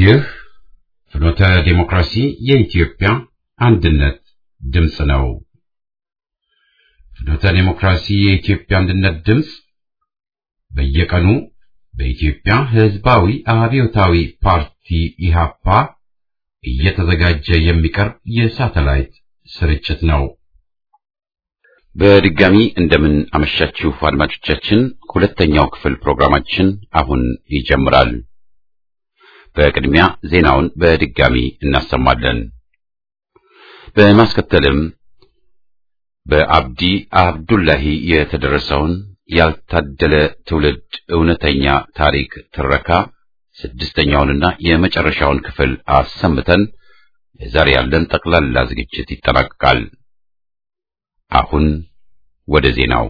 ይህ ፍኖተ ዲሞክራሲ የኢትዮጵያ አንድነት ድምፅ ነው። ፍኖተ ዲሞክራሲ የኢትዮጵያ አንድነት ድምፅ በየቀኑ በኢትዮጵያ ሕዝባዊ አብዮታዊ ፓርቲ ኢሃፓ እየተዘጋጀ የሚቀርብ የሳተላይት ስርጭት ነው። በድጋሚ እንደምን አመሻችሁ አድማጮቻችን። ሁለተኛው ክፍል ፕሮግራማችን አሁን ይጀምራል። በቅድሚያ ዜናውን በድጋሚ እናሰማለን። በማስከተልም በአብዲ አብዱላሂ የተደረሰውን ያልታደለ ትውልድ እውነተኛ ታሪክ ትረካ ስድስተኛውንና የመጨረሻውን ክፍል አሰምተን የዛሬ ያለን ጠቅላላ ዝግጅት ይጠናቀቃል። አሁን ወደ ዜናው።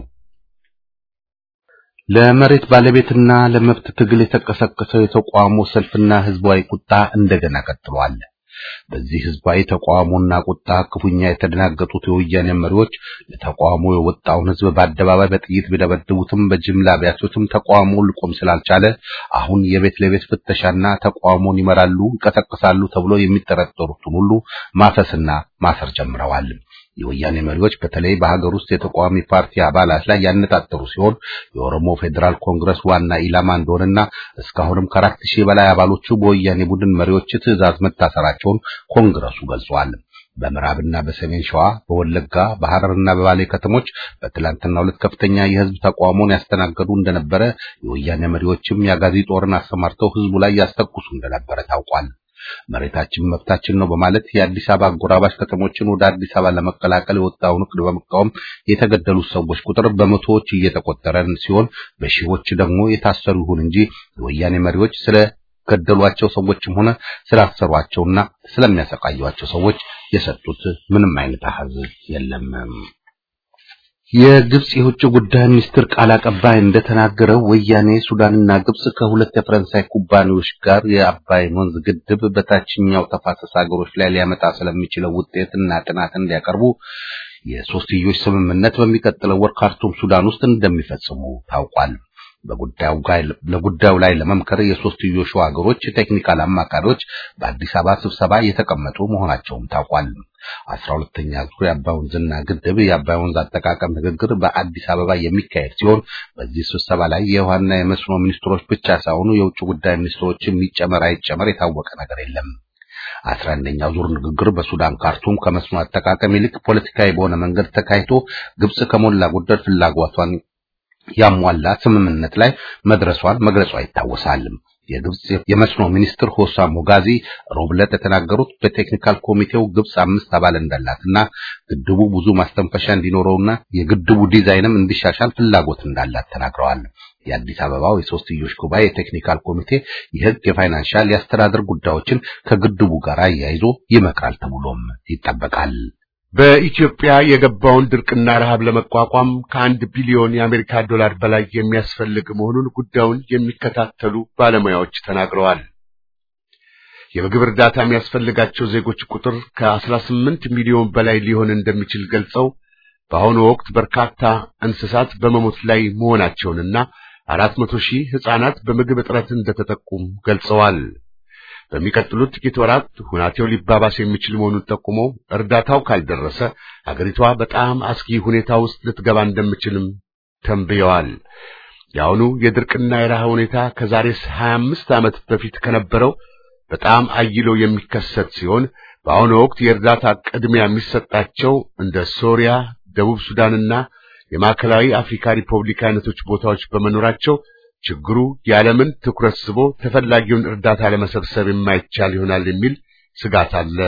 ለመሬት ባለቤትና ለመብት ትግል የተቀሰቀሰው የተቃውሞ ሰልፍና ህዝባዊ ቁጣ እንደገና ቀጥሏል። በዚህ ህዝባዊ ተቃውሞና ቁጣ ክፉኛ የተደናገጡት የወያኔ መሪዎች ለተቃውሞ የወጣውን ህዝብ በአደባባይ በጥይት ቢደበድቡትም በጅምላ ቢያሱትም ተቃውሞ ሊቆም ስላልቻለ አሁን የቤት ለቤት ፍተሻና ተቃውሞን ይመራሉ፣ ይቀሰቅሳሉ ተብሎ የሚጠረጠሩትን ሁሉ ማፈስና ማሰር ጀምረዋል። የወያኔ መሪዎች በተለይ በሀገር ውስጥ የተቃዋሚ ፓርቲ አባላት ላይ ያነጣጠሩ ሲሆን የኦሮሞ ፌዴራል ኮንግረስ ዋና ኢላማ እንደሆነና እስካሁንም ከአራት ሺህ በላይ አባሎቹ በወያኔ ቡድን መሪዎች ትዕዛዝ መታሰራቸውን ኮንግረሱ ገልጿል። በምዕራብና በሰሜን ሸዋ፣ በወለጋ፣ በሐረርና በባሌ ከተሞች በትላንትናው ዕለት ከፍተኛ የህዝብ ተቃውሞን ያስተናገዱ እንደነበረ የወያኔ መሪዎችም የአጋዚ ጦርን አሰማርተው ህዝቡ ላይ ያስተኩሱ እንደነበረ ታውቋል። መሬታችን መብታችን ነው በማለት የአዲስ አበባ አጎራባች ከተሞችን ወደ አዲስ አበባ ለመቀላቀል የወጣውን እቅድ በመቃወም የተገደሉት ሰዎች ቁጥር በመቶዎች እየተቆጠረ ሲሆን በሺዎች ደግሞ የታሰሩ ይሁን እንጂ የወያኔ መሪዎች ስለ ገደሏቸው ሰዎችም ሆነ ስላሰሯቸውና ስለሚያሰቃዩቸው ሰዎች የሰጡት ምንም አይነት አሃዝ የለም። የግብጽ የውጭ ጉዳይ ሚኒስትር ቃል አቀባይ እንደተናገረው ወያኔ ሱዳንና ግብጽ ከሁለት የፈረንሳይ ኩባንያዎች ጋር የአባይን ወንዝ ግድብ በታችኛው ተፋሰስ ሀገሮች ላይ ሊያመጣ ስለሚችለው ውጤትና ጥናት እንዲያቀርቡ የሶስትዮሽ ስምምነት በሚቀጥለው ወር ካርቱም ሱዳን ውስጥ እንደሚፈጽሙ ታውቋል። በጉዳዩ ላይ ለመምከር የሶስትዮሹ ሀገሮች ቴክኒካል አማካሪዎች በአዲስ አበባ ስብሰባ የተቀመጡ መሆናቸውም ታውቋል። አስራ ሁለተኛ ዙር የአባይ ወንዝና ግድብ የአባይ ወንዝ አጠቃቀም ንግግር በአዲስ አበባ የሚካሄድ ሲሆን በዚህ ስብሰባ ላይ የውሃና የመስኖ ሚኒስትሮች ብቻ ሳይሆኑ የውጭ ጉዳይ ሚኒስትሮች የሚጨመር አይጨመር የታወቀ ነገር የለም። አስራ አንደኛው ዙር ንግግር በሱዳን ካርቱም ከመስኖ አጠቃቀም ይልቅ ፖለቲካዊ በሆነ መንገድ ተካሂዶ ግብጽ ከሞላ ጎደል ፍላጎቷን ያሟላ ስምምነት ላይ መድረሷን መግለጿ ይታወሳል። የግብጽ የመስኖ ሚኒስትር ሆሳም ሞጋዚ ሮብ ዕለት የተናገሩት በቴክኒካል ኮሚቴው ግብጽ አምስት አባል እንዳላትና ግድቡ ብዙ ማስተንፈሻ እንዲኖረውና የግድቡ ዲዛይንም እንዲሻሻል ፍላጎት እንዳላት ተናግረዋል። የአዲስ አበባው የሶስትዮሽ ጉባኤ የቴክኒካል ኮሚቴ የሕግ፣ የፋይናንሻል፣ የአስተዳደር ጉዳዮችን ከግድቡ ጋር አያይዞ ይመክራል ተብሎም ይጠበቃል። በኢትዮጵያ የገባውን ድርቅና ረሃብ ለመቋቋም ከአንድ ቢሊዮን የአሜሪካ ዶላር በላይ የሚያስፈልግ መሆኑን ጉዳዩን የሚከታተሉ ባለሙያዎች ተናግረዋል። የምግብ እርዳታ የሚያስፈልጋቸው ዜጎች ቁጥር ከ18 ሚሊዮን በላይ ሊሆን እንደሚችል ገልጸው በአሁኑ ወቅት በርካታ እንስሳት በመሞት ላይ መሆናቸውንና አራት መቶ ሺህ ሕፃናት በምግብ እጥረት እንደተጠቁም ገልጸዋል። በሚቀጥሉት ጥቂት ወራት ሁናቴው ሊባባስ የሚችል መሆኑን ጠቁሞ እርዳታው ካልደረሰ አገሪቷ በጣም አስጊ ሁኔታ ውስጥ ልትገባ እንደምችልም ተንብየዋል። የአሁኑ የድርቅና የረሃብ ሁኔታ ከዛሬ 25 ዓመት በፊት ከነበረው በጣም አይሎ የሚከሰት ሲሆን በአሁኑ ወቅት የእርዳታ ቅድሚያ የሚሰጣቸው እንደ ሶሪያ፣ ደቡብ ሱዳንና የማዕከላዊ አፍሪካ ሪፐብሊክ አይነቶች ቦታዎች በመኖራቸው ችግሩ የዓለምን ትኩረት ስቦ ተፈላጊውን እርዳታ ለመሰብሰብ የማይቻል ይሆናል የሚል ስጋት አለ።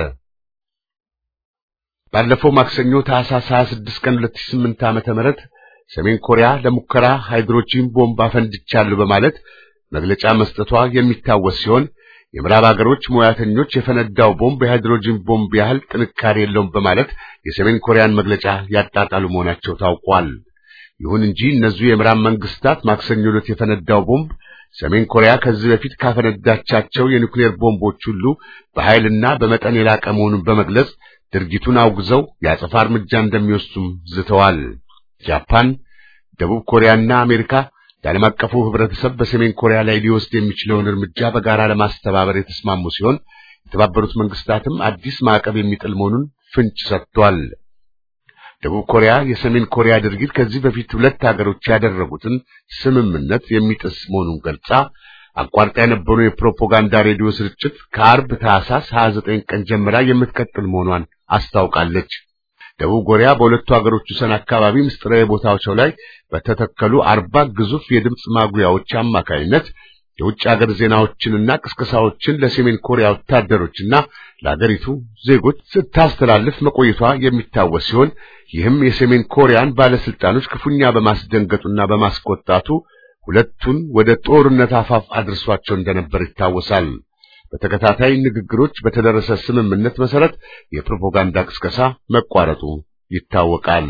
ባለፈው ማክሰኞ ታህሳስ 26 ቀን 2008 ዓመተ ምህረት ሰሜን ኮሪያ ለሙከራ ሃይድሮጂን ቦምብ አፈንድቻለሁ በማለት መግለጫ መስጠቷ የሚታወስ ሲሆን የምዕራብ ሀገሮች ሙያተኞች የፈነዳው ቦምብ የሃይድሮጂን ቦምብ ያህል ጥንካሬ የለውም በማለት የሰሜን ኮሪያን መግለጫ ያጣጣሉ መሆናቸው ታውቋል። ይሁን እንጂ እነዚሁ የምዕራብ መንግስታት ማክሰኞ ዕለት የፈነዳው ቦምብ ሰሜን ኮሪያ ከዚህ በፊት ካፈነዳቻቸው የኒውክሌር ቦምቦች ሁሉ በኃይልና በመጠን የላቀ መሆኑን በመግለጽ ድርጊቱን አውግዘው የአጸፋ እርምጃ እንደሚወስዱም ዝተዋል። ጃፓን፣ ደቡብ ኮሪያና አሜሪካ የዓለም አቀፉ ህብረተሰብ በሰሜን ኮሪያ ላይ ሊወስድ የሚችለውን እርምጃ በጋራ ለማስተባበር የተስማሙ ሲሆን የተባበሩት መንግስታትም አዲስ ማዕቀብ የሚጥል መሆኑን ፍንጭ ሰጥቷል። ደቡብ ኮሪያ የሰሜን ኮሪያ ድርጊት ከዚህ በፊት ሁለት ሀገሮች ያደረጉትን ስምምነት የሚጥስ መሆኑን ገልጻ አቋርጣ የነበሩ የፕሮፓጋንዳ ሬዲዮ ስርጭት ከአርብ ታህሳስ 29 ቀን ጀምራ የምትቀጥል መሆኗን አስታውቃለች። ደቡብ ኮሪያ በሁለቱ ሀገሮች ወሰን አካባቢ ምስጢራዊ ቦታዎች ላይ በተተከሉ አርባ ግዙፍ የድምፅ ማጉያዎች አማካይነት የውጭ ሀገር ዜናዎችንና ቅስቀሳዎችን ለሰሜን ኮሪያ ወታደሮችና ለሀገሪቱ ዜጎች ስታስተላልፍ መቆየቷ የሚታወስ ሲሆን ይህም የሰሜን ኮሪያን ባለስልጣኖች ክፉኛ በማስደንገጡና በማስቆጣቱ ሁለቱን ወደ ጦርነት አፋፍ አድርሷቸው እንደነበር ይታወሳል። በተከታታይ ንግግሮች በተደረሰ ስምምነት መሰረት የፕሮፓጋንዳ ቅስቀሳ መቋረጡ ይታወቃል።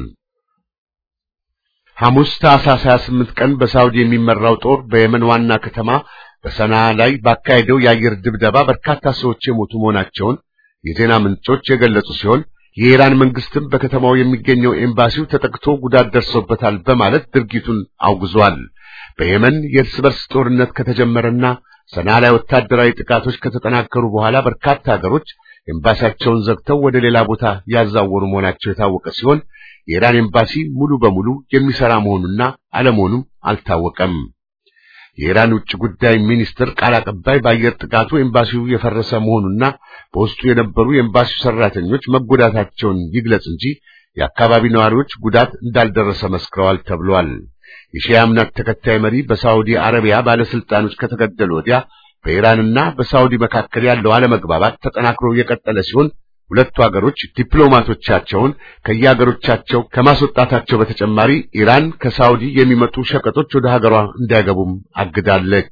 ሐሙስ ታኅሳስ 28 ቀን በሳውዲ የሚመራው ጦር በየመን ዋና ከተማ በሰና ላይ ባካሄደው የአየር ድብደባ በርካታ ሰዎች የሞቱ መሆናቸውን የዜና ምንጮች የገለጹ ሲሆን የኢራን መንግስትም በከተማው የሚገኘው ኤምባሲው ተጠቅቶ ጉዳት ደርሶበታል በማለት ድርጊቱን አውግዟል። በየመን የእርስ በርስ ጦርነት ከተጀመረና ሰና ላይ ወታደራዊ ጥቃቶች ከተጠናከሩ በኋላ በርካታ ሀገሮች ኤምባሲያቸውን ዘግተው ወደ ሌላ ቦታ ያዛወሩ መሆናቸው የታወቀ ሲሆን የኢራን ኤምባሲ ሙሉ በሙሉ የሚሰራ መሆኑና አለመሆኑም አልታወቀም። የኢራን ውጭ ጉዳይ ሚኒስትር ቃል አቀባይ በአየር ጥቃቱ ኤምባሲው የፈረሰ መሆኑና በውስጡ የነበሩ የኤምባሲው ሰራተኞች መጎዳታቸውን ይግለጽ እንጂ የአካባቢ ነዋሪዎች ጉዳት እንዳልደረሰ መስክረዋል ተብሏል። የሺያ እምነት ተከታይ መሪ በሳዑዲ አረቢያ ባለስልጣኖች ከተገደሉ ወዲያ በኢራንና በሳዑዲ መካከል ያለው አለመግባባት ተጠናክሮ የቀጠለ ሲሆን ሁለቱ ሀገሮች ዲፕሎማቶቻቸውን ከየሀገሮቻቸው ከማስወጣታቸው በተጨማሪ ኢራን ከሳዑዲ የሚመጡ ሸቀጦች ወደ ሀገሯ እንዳይገቡም አግዳለች።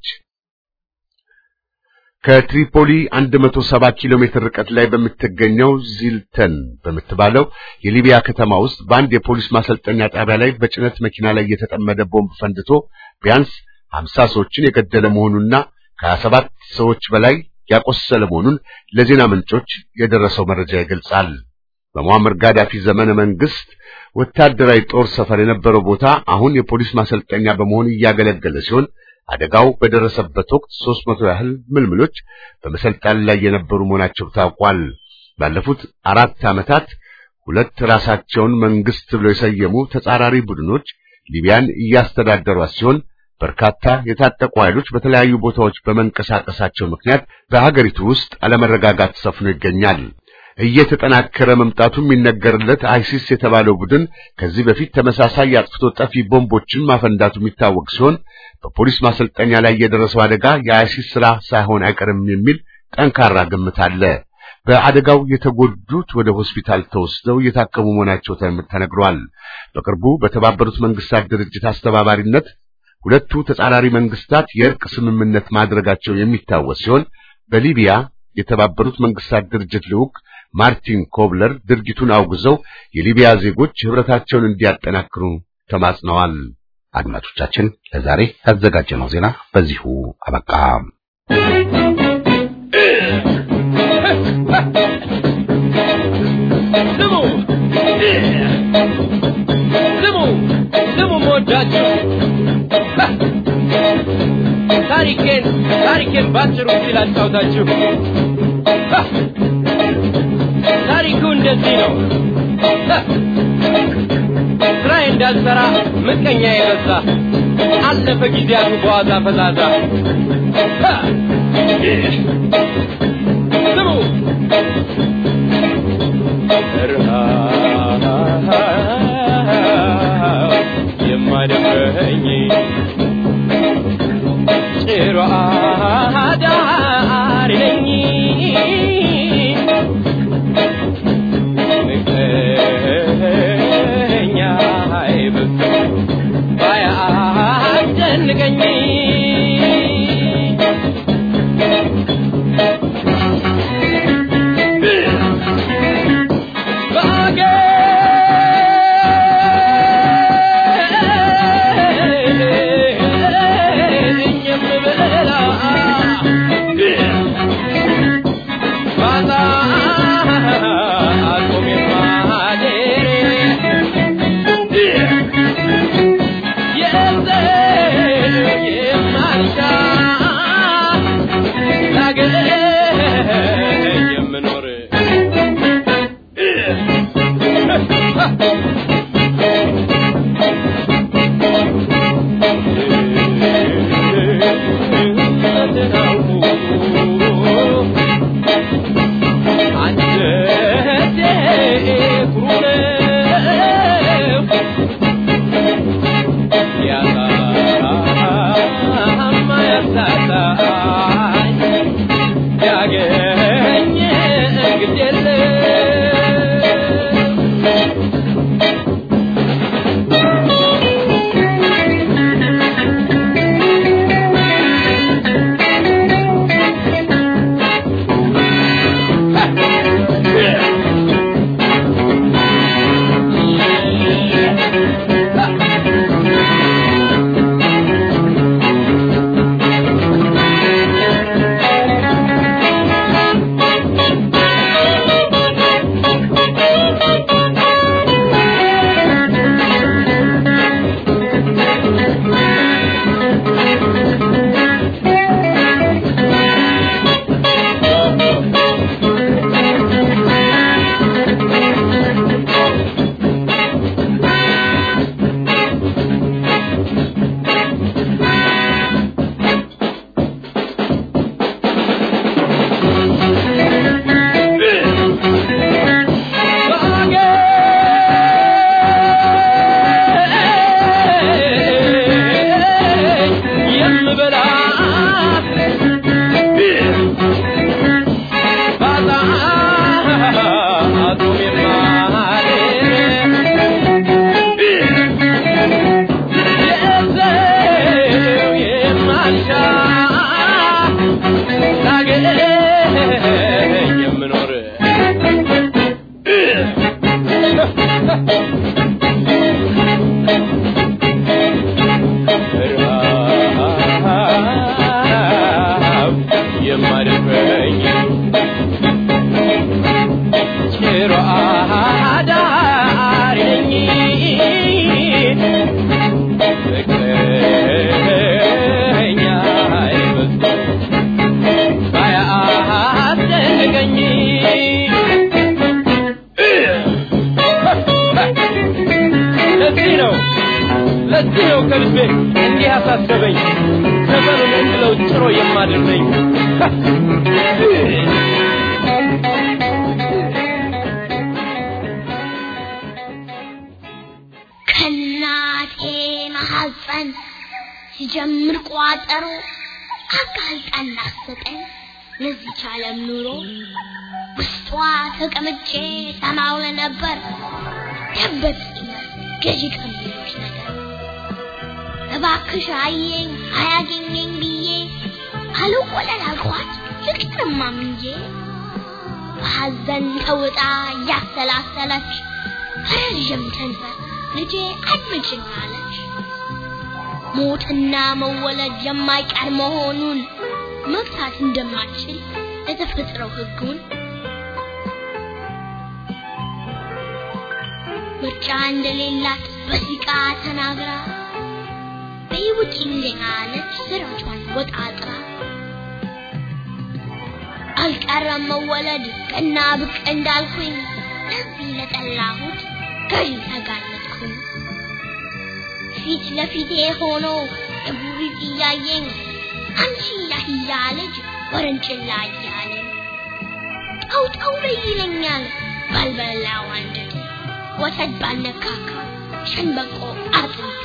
ከትሪፖሊ 170 ኪሎ ሜትር ርቀት ላይ በምትገኘው ዚልተን በምትባለው የሊቢያ ከተማ ውስጥ በአንድ የፖሊስ ማሰልጠኛ ጣቢያ ላይ በጭነት መኪና ላይ የተጠመደ ቦምብ ፈንድቶ ቢያንስ 50 ሰዎችን የገደለ መሆኑና ከ27 ሰዎች በላይ ያቆሰለ መሆኑን ለዜና ምንጮች የደረሰው መረጃ ይገልጻል። በሙአመር ጋዳፊ ዘመነ መንግስት ወታደራዊ ጦር ሰፈር የነበረው ቦታ አሁን የፖሊስ ማሰልጠኛ በመሆን እያገለገለ ሲሆን አደጋው በደረሰበት ወቅት 300 ያህል ምልምሎች በመሰልጠን ላይ የነበሩ መሆናቸው ታውቋል። ባለፉት አራት ዓመታት ሁለት ራሳቸውን መንግስት ብለው የሰየሙ ተጻራሪ ቡድኖች ሊቢያን እያስተዳደሯት ሲሆን በርካታ የታጠቁ ኃይሎች በተለያዩ ቦታዎች በመንቀሳቀሳቸው ምክንያት በሀገሪቱ ውስጥ አለመረጋጋት ሰፍኖ ይገኛል። እየተጠናከረ መምጣቱ የሚነገርለት አይሲስ የተባለው ቡድን ከዚህ በፊት ተመሳሳይ የአጥፍቶ ጠፊ ቦምቦችን ማፈንዳቱ የሚታወቅ ሲሆን በፖሊስ ማሰልጠኛ ላይ የደረሰው አደጋ የአይሲስ ስራ ሳይሆን አይቀርም የሚል ጠንካራ ግምት አለ። በአደጋው የተጎዱት ወደ ሆስፒታል ተወስደው እየታከሙ መሆናቸው ተነግሯል። በቅርቡ በተባበሩት መንግስታት ድርጅት አስተባባሪነት ሁለቱ ተጻራሪ መንግስታት የእርቅ ስምምነት ማድረጋቸው የሚታወስ ሲሆን በሊቢያ የተባበሩት መንግስታት ድርጅት ልዑክ ማርቲን ኮብለር ድርጊቱን አውግዘው የሊቢያ ዜጎች ህብረታቸውን እንዲያጠናክሩ ተማጽነዋል። አድማጮቻችን ለዛሬ ያዘጋጀነው ዜና በዚሁ አበቃ። ስሙ ስሙ ስሙ መወዳችሁ ታሪኬን ታሪኬን ባጭሩ ሲል አጫውታችሁ ታሪኩ እንደዚህ ነው። ስራዬ እንዳልሰራ ምቀኛ የበዛ አለፈ ጊዜያቱ በዋዛ ፈዛዛ። ስሙ ረሃብ የማደፈኝ ጭሮ አዳሪ ነኝ ምቀኛ አይበዛ ባያስጨንቀኝ ባገኝ የምበላ ልቤ እንዲህ አሳሰበኝ ዘመኑን እንድለው ጭሮ የማድርነኝ ከእናቴ ማሐፀን ሲጀምር ቋጠሮ አጋልጣን ላሰጠኝ ለዚች ዓለም ኑሮ ውስጧ ተቀምጬ ሰማው ለነበር ደበቅኝ ገዢ ከሚሉት ነገር እባክሽ አየኝ አያገኘኝ ብዬ አልወለድ አልኳት ፍቅርማ ምንዬ በሐዘን ተውጣ እያሰላሰለች ረዥም ተንፈስ ልጄ አድምጭኝ አለች። ሞትና መወለድ የማይቀር መሆኑን መግታት እንደማትችል የተፈጥረው ሕጉን ምርጫ እንደሌላት በሲቃ ተናግራ በይውጭ እንደኛ አለች ስራቿን ወጣጥራ አልቀረም መወለድ ቀና ብቅ እንዳልኩኝ ለዚህ ለጠላሁት ገዢ ተጋለጥኩኝ። ፊት ለፊቴ ሆኖ እቡሪት እያየኝ አንቺ ያህያ ልጅ ወረንጭላ እያለኝ ጠው ጠው በይ ይለኛል ባልበላው አንጀቴ ወተት ባልነካካ ሸንበቆ አጥንቴ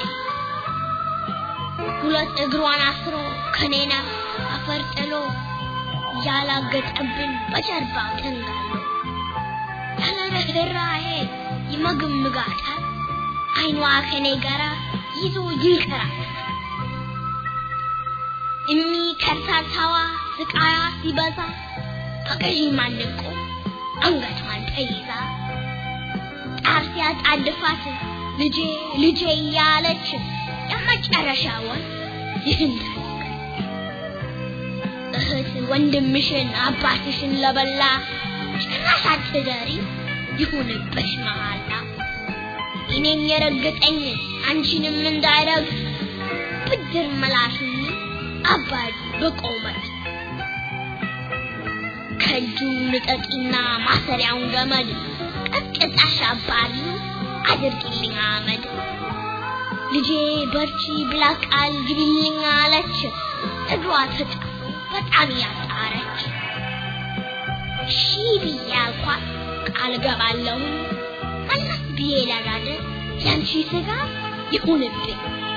ሁለት እግሯን አስሮ ከኔና አፈር ጥሎ ያላገጠብን በጀርባው ተንጋሎ ያለ ርኅራኄ ይመግምጋታል አይኗ ከኔ ጋራ ይዞ ይንከራተታል። እሚ ከርታታዋ ስቃያ ሲበዛ በገዢ ማንቆ አንገቷን ተይዛ ጣር ሲያጣድፋት ልጄ ልጄ እያለች የመጨረሻውን ይህን እህት ወንድምሽን አባትሽን ለበላ ጭራሽ አትደሪ ይሁንብሽ መሃላ እኔን የረገጠኝ አንቺንም እንዳይረግጥ ብድር መላሹን አባዱ በቆመት ከእጁ ልጠቂና ማሰሪያውን ገመድ ቀጥቅጣሽ አባሪ አድርጊልኝ አመድ ልጄ በርቺ ብላ ቃል ግቢልኝ አለች እግሯ ተጣ በጣም ያጣረች እሺ ብዬ አልኳት ቃል ገባለሁ መለስ ብዬ ለጋደ ያንቺ ስጋ ይሁንብኝ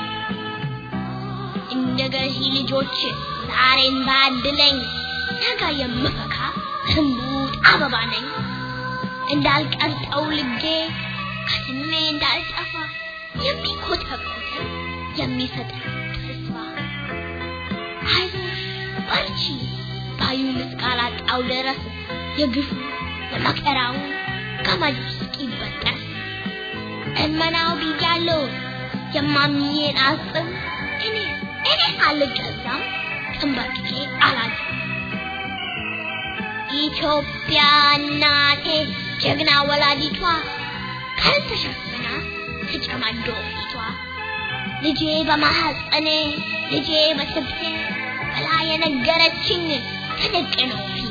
እንደ ገዢ ልጆች ዛሬን ባድለኝ ነገ የምፈካ ህንቡጥ አበባ ነኝ እንዳልቀርጠው ልጌ ከስሜ እንዳልጠፋ የሚኮተኮተኝ የሚሰጠኝ ተስፋ አይዞሽ በርቺ ባዩን እስካላጣው ድረስ የግፉ የመከራው ገመዱ እስኪበጠስ እመናው ብያለሁ የማምዬን አጽም እኔ እኔ አልገዛም ተንበርክኬ አላዝም ኢትዮጵያ እናቴ ጀግና ወላዲቷ ካልተሸፈና ተጨማዶ ፊቷ ልጄ በማሐፀኔ ልጄ በስብሴ ብላ የነገረችኝ ተደቅኖ ፊቴ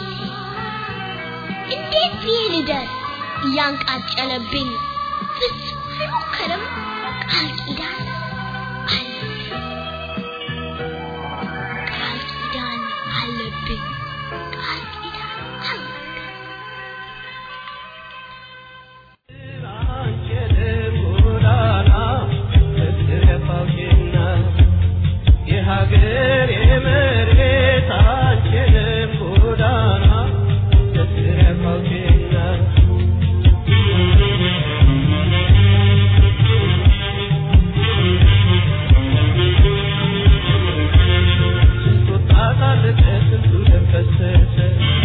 እንዴት ብዬ ልደር እያንቃጨለብኝ ፍጹም አይሞክርም ቃል ኪዳን አለብኝ ቃል ኪዳን አለብኝ ቃል ኪዳን አለብኝ የሀገር የመሬት አንችልም ጎዳና ተስረፋውችና ስንቱ ጣጣለቀ ስንቱ ደም ፈሰሰ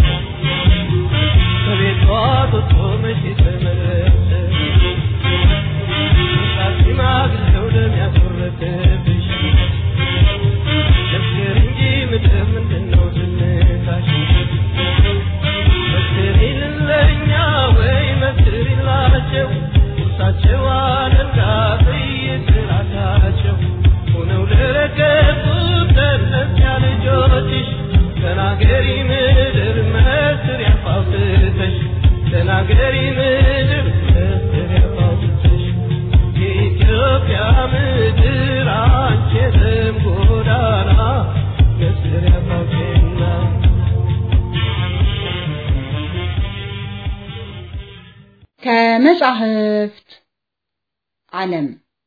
ከቤቷ ወጥቶ መቼ ተመለሰ ሽማግሌው ደም ያስወረደብሽ መስክር እንጂ ምድር ምንድነው ዝምታሽ? መስክሪልን ለእኛ ወይ መስክሪላቸው ቁርሳቸው አለንጋ በየስራታቸው ሆነው ለረገጡት ለእነዚያ ልጆችሽ ተናገሪ ምድር መስክር ያፋውትተሽ ተናገሪ ምድር መስክር ያፋውትተሽ የኢትዮጵያ ምድር አንቺ ከመጻሕፍት ዓለም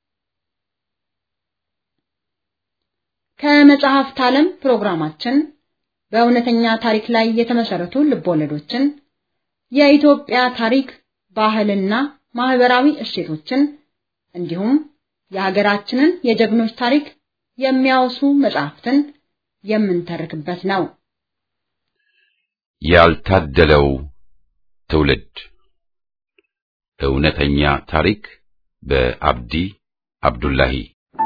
ከመጽሐፍት ዓለም ፕሮግራማችን በእውነተኛ ታሪክ ላይ የተመሰረቱ ልቦለዶችን፣ የኢትዮጵያ ታሪክ፣ ባህልና ማህበራዊ እሴቶችን እንዲሁም የሀገራችንን የጀግኖች ታሪክ የሚያወሱ መጽሐፍትን የምንተርክበት ነው። ያልታደለው ትውልድ እውነተኛ ታሪክ በአብዲ አብዱላሂ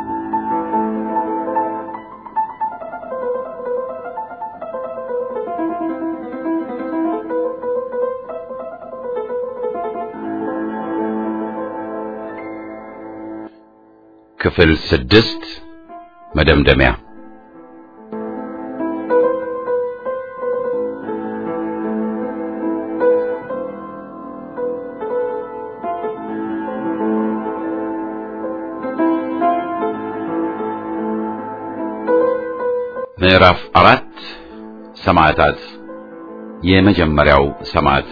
ክፍል ስድስት መደምደሚያ ምዕራፍ አራት ሰማዕታት የመጀመሪያው ሰማዕት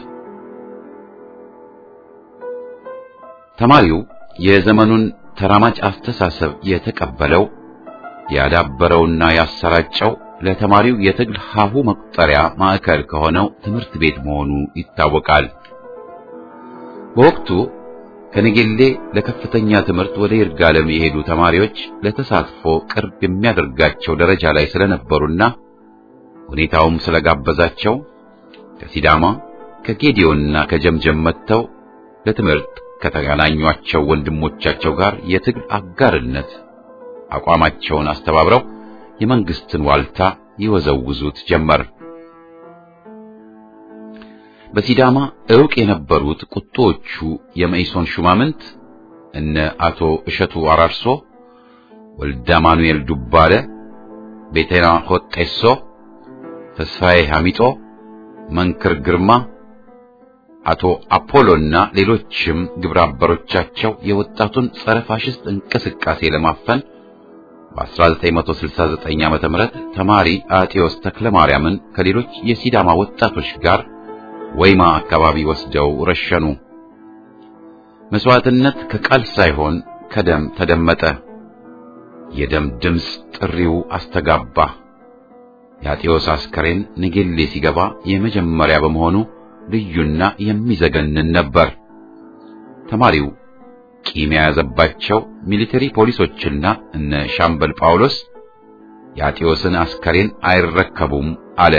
ተማሪው የዘመኑን ተራማጅ አስተሳሰብ የተቀበለው ያዳበረውና ያሰራጨው ለተማሪው የትግል ሀሁ መቁጠሪያ ማዕከል ከሆነው ትምህርት ቤት መሆኑ ይታወቃል። በወቅቱ ከነጌሌ ለከፍተኛ ትምህርት ወደ ይርጋለም የሄዱ ተማሪዎች ለተሳትፎ ቅርብ የሚያደርጋቸው ደረጃ ላይ ስለነበሩና ሁኔታውም ስለጋበዛቸው ከሲዳማ ከጌዲዮንና ከጀምጀም መጥተው ለትምህርት ከተገናኟቸው ወንድሞቻቸው ጋር የትግል አጋርነት አቋማቸውን አስተባብረው የመንግስትን ዋልታ ይወዘውዙት ጀመር። በሲዳማ ዕውቅ የነበሩት ቁጦዎቹ የመኢሶን ሹማምንት እነ አቶ እሸቱ አራርሶ፣ ወልደ ማኑኤል ዱባለ፣ ቤተና ሆጤሶ፣ ተስፋዬ ሐሚጦ፣ መንክር ግርማ አቶ አፖሎና ሌሎችም ግብረ አበሮቻቸው የወጣቱን ጸረ ፋሽስት እንቅስቃሴ ለማፈን በ1969 ዓመተ ምህረት ተማሪ አጤዎስ ተክለ ማርያምን ከሌሎች የሲዳማ ወጣቶች ጋር ወይማ አካባቢ ወስደው ረሸኑ። መስዋዕትነት ከቃል ሳይሆን ከደም ተደመጠ። የደም ድምፅ ጥሪው አስተጋባ። የአጤዎስ አስከሬን ንጌሌ ሲገባ የመጀመሪያ በመሆኑ ልዩና የሚዘገንን ነበር። ተማሪው ቂም የያዘባቸው ሚሊተሪ ፖሊሶችና እነ ሻምበል ጳውሎስ የአጤዎስን አስከሬን አይረከቡም አለ።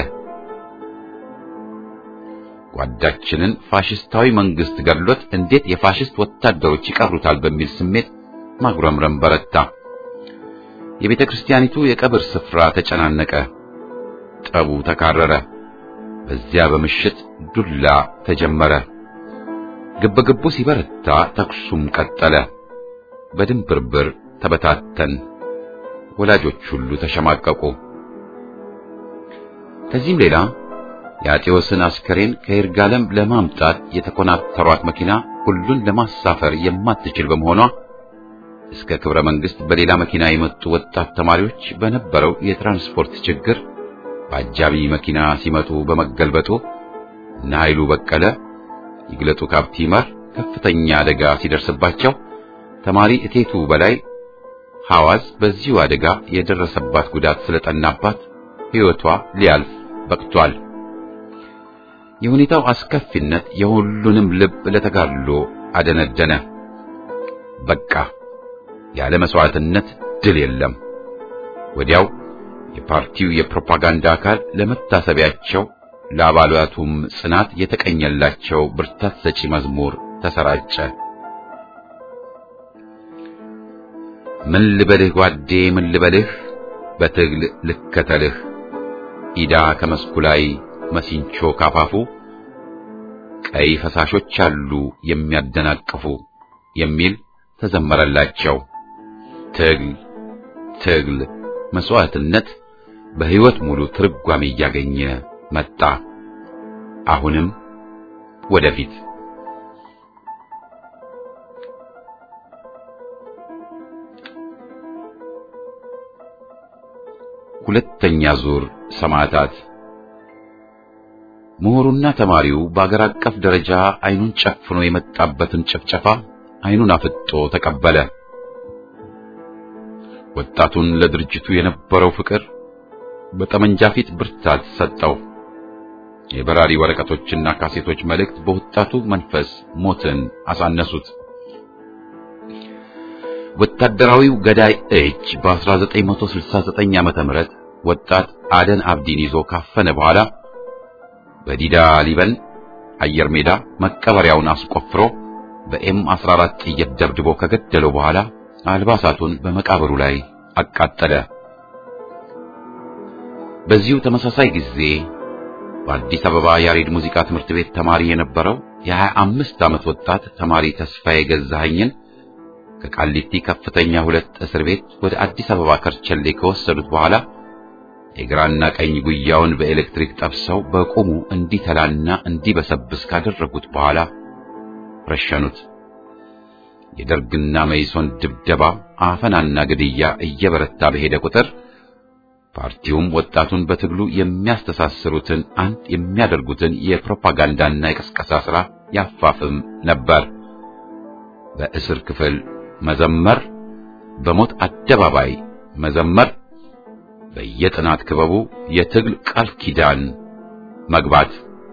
ጓዳችንን ፋሽስታዊ መንግስት ገድሎት እንዴት የፋሽስት ወታደሮች ይቀሩታል በሚል ስሜት ማጉረምረም በረታ። የቤተ ክርስቲያኒቱ የቀብር ስፍራ ተጨናነቀ። ጠቡ ተካረረ። በዚያ በምሽት ዱላ ተጀመረ። ግብግቡ ሲበረታ ተኩሱም ቀጠለ። በድንብርብር ተበታተን። ወላጆች ሁሉ ተሸማቀቁ። ከዚህም ሌላ የአጤዎስን አስከሬን ከይርጋለም ለማምጣት የተኮናተሯት መኪና ሁሉን ለማሳፈር የማትችል በመሆኗ እስከ ክብረ መንግስት በሌላ መኪና የመጡ ወጣት ተማሪዎች በነበረው የትራንስፖርት ችግር በአጃቢ መኪና ሲመጡ በመገልበጡ እነ ኃይሉ በቀለ፣ ይግለጡ ካፕቲመር ከፍተኛ አደጋ ሲደርስባቸው ተማሪ እቴቱ በላይ ሐዋዝ በዚሁ አደጋ የደረሰባት ጉዳት ስለጠናባት ሕይወቷ ሊያልፍ በቅቷል። የሁኔታው አስከፊነት የሁሉንም ልብ ለተጋድሎ አደነደነ። በቃ ያለ መስዋዕትነት ድል የለም። ወዲያው የፓርቲው የፕሮፓጋንዳ አካል ለመታሰቢያቸው ለአባላቱም ጽናት የተቀኘላቸው ብርታት ሰጪ መዝሙር ተሰራጨ። ምን ልበልህ ጓዴ ምን ልበልህ በትግል ልከተልህ ኢዳ ከመስኩ ላይ መሲንቾ ካፋፉ ቀይ ፈሳሾች አሉ የሚያደናቅፉ የሚል ተዘመረላቸው። ትግል ትግል መስዋዕትነት በሕይወት ሙሉ ትርጓሜ እያገኘ መጣ። አሁንም ወደፊት ሁለተኛ ዙር ሰማዕታት ምሁሩና ተማሪው በአገር አቀፍ ደረጃ አይኑን ጨፍኖ የመጣበትን ጭፍጨፋ አይኑን አፍጦ ተቀበለ። ወጣቱን ለድርጅቱ የነበረው ፍቅር በጠመንጃ ፊት ብርታት ሰጠው። የበራሪ ወረቀቶችና ካሴቶች መልእክት በወጣቱ መንፈስ ሞትን አሳነሱት። ወታደራዊው ገዳይ እጅ በ1969 ዓመተ ምህረት ወጣት አደን አብዲን ይዞ ካፈነ በኋላ በዲዳ ሊበን አየር ሜዳ መቀበሪያውን አስቆፍሮ በኤም 14 ጥይት ደብድቦ ከገደለው በኋላ አልባሳቱን በመቃብሩ ላይ አቃጠለ። በዚሁ ተመሳሳይ ጊዜ በአዲስ አበባ ያሬድ ሙዚቃ ትምህርት ቤት ተማሪ የነበረው የ25 ዓመት ወጣት ተማሪ ተስፋዬ ገዛኸኝን ከቃሊቲ ከፍተኛ ሁለት እስር ቤት ወደ አዲስ አበባ ከርቸሌ ከወሰዱት በኋላ የግራና ቀኝ ጉያውን በኤሌክትሪክ ጠብሰው በቁሙ እንዲተላና እንዲበሰብስ ካደረጉት በኋላ ረሸኑት። የደርግና መይሶን ድብደባ፣ አፈናና ግድያ እየበረታ በሄደ ቁጥር ፓርቲውም ወጣቱን በትግሉ የሚያስተሳስሩትን አንድ የሚያደርጉትን የፕሮፓጋንዳና የቀስቀሳ ሥራ ያፋፍም ነበር። በእስር ክፍል መዘመር፣ በሞት አደባባይ መዘመር፣ በየጥናት ክበቡ የትግል ቃል ኪዳን መግባት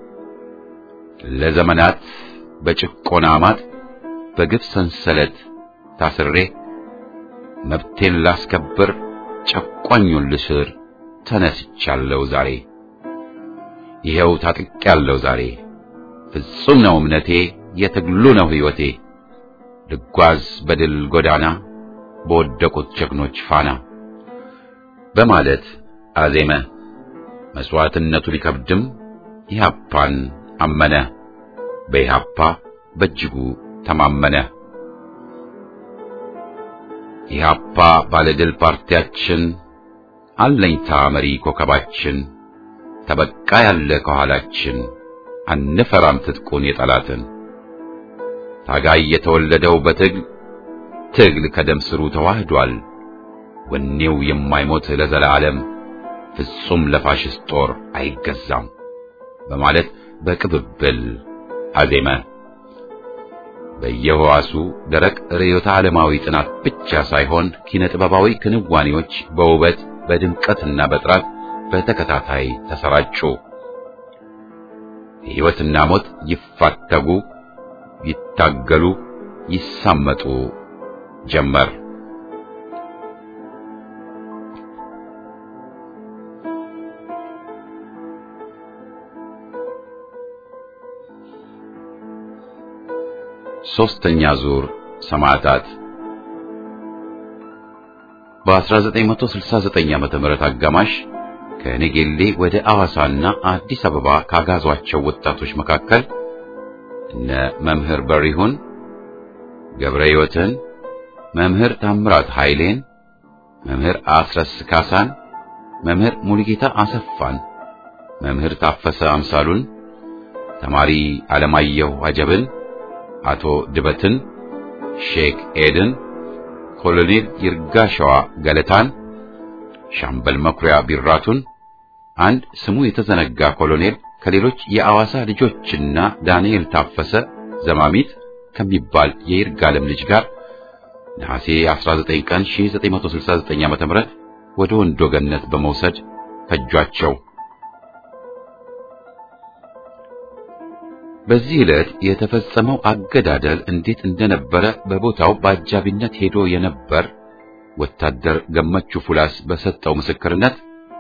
ለዘመናት በጭቆና ማጥ በግፍ ሰንሰለት ታስሬ መብቴን ላስከብር ጨቋኙን ልስር ተነስቻለሁ ዛሬ ይኸው ታጥቄያለሁ ዛሬ ፍጹም ነው እምነቴ የትግሉ ነው ሕይወቴ ልጓዝ በድል ጎዳና በወደቁት ጀግኖች ፋና በማለት አዜመ። መስዋዕትነቱ ቢከብድም ኢህአፓን አመነ። በኢህአፓ በእጅጉ ተማመነ። ኢህአፓ ባለድል ፓርቲያችን አለኝታ መሪ ኮከባችን ተበቃ ያለ ከኋላችን አንፈራም ትጥቁን የጠላትን ታጋይ የተወለደው በትግል ትግል ከደም ስሩ ተዋህዷል። ወኔው የማይሞት ለዘላለም ፍጹም ለፋሽስት ጦር አይገዛም በማለት በቅብብል አዜመ። በየህዋሱ ደረቅ ርዕዮተ ዓለማዊ ጥናት ብቻ ሳይሆን ኪነ ጥበባዊ ክንዋኔዎች በውበት በድምቀትና በጥራት በተከታታይ ተሰራጩ። ሕይወትና ሞት ይፋተጉ፣ ይታገሉ፣ ይሳመጡ ጀመር። ሶስተኛ ዙር ሰማዕታት በ1969 ዓመተ ምህረት አጋማሽ ከነጌሌ ወደ አዋሳና አዲስ አበባ ካጋዟቸው ወጣቶች መካከል እነ መምህር በሪሁን ገብረ ሕይወትን፣ መምህር ታምራት ኃይሌን፣ መምህር አስረስ ካሳን፣ መምህር ሙሉጌታ አሰፋን፣ መምህር ታፈሰ አምሳሉን፣ ተማሪ አለማየሁ አጀብን አቶ ድበትን፣ ሼክ ኤድን፣ ኮሎኔል ይርጋሸዋ ገለታን፣ ሻምበል መኩሪያ ቢራቱን፣ አንድ ስሙ የተዘነጋ ኮሎኔል ከሌሎች የአዋሳ ልጆችና ዳንኤል ታፈሰ ዘማሚት ከሚባል የይርጋለም ልጅ ጋር ነሐሴ 19 ቀን 1969 ዓ.ም ወደ ወንዶ ገነት በመውሰድ ፈጇቸው። በዚህ ዕለት የተፈጸመው አገዳደል እንዴት እንደነበረ በቦታው በአጃቢነት ሄዶ የነበር ወታደር ገመቹ ፉላስ በሰጠው ምስክርነት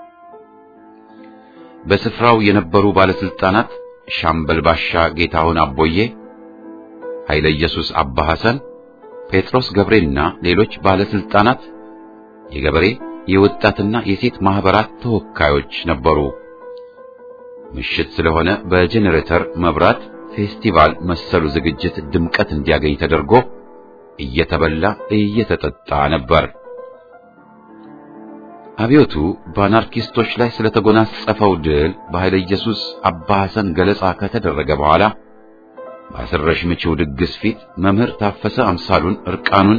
በስፍራው የነበሩ ባለስልጣናት ሻምበል ባሻ ጌታሁን አቦዬ፣ ኃይለ ኢየሱስ አባ ሐሰን፣ ጴጥሮስ ገብሬና ሌሎች ባለስልጣናት፣ የገበሬ የወጣትና የሴት ማህበራት ተወካዮች ነበሩ። ምሽት ስለሆነ በጄኔሬተር መብራት ፌስቲቫል መሰሉ ዝግጅት ድምቀት እንዲያገኝ ተደርጎ እየተበላ እየተጠጣ ነበር። አብዮቱ በአናርኪስቶች ላይ ስለተጎናጸፈው ድል በኃይለ ኢየሱስ አባ ሐሰን ገለጻ ከተደረገ በኋላ በአስረሽ ምቺው ድግስ ፊት መምህር ታፈሰ አምሳሉን እርቃኑን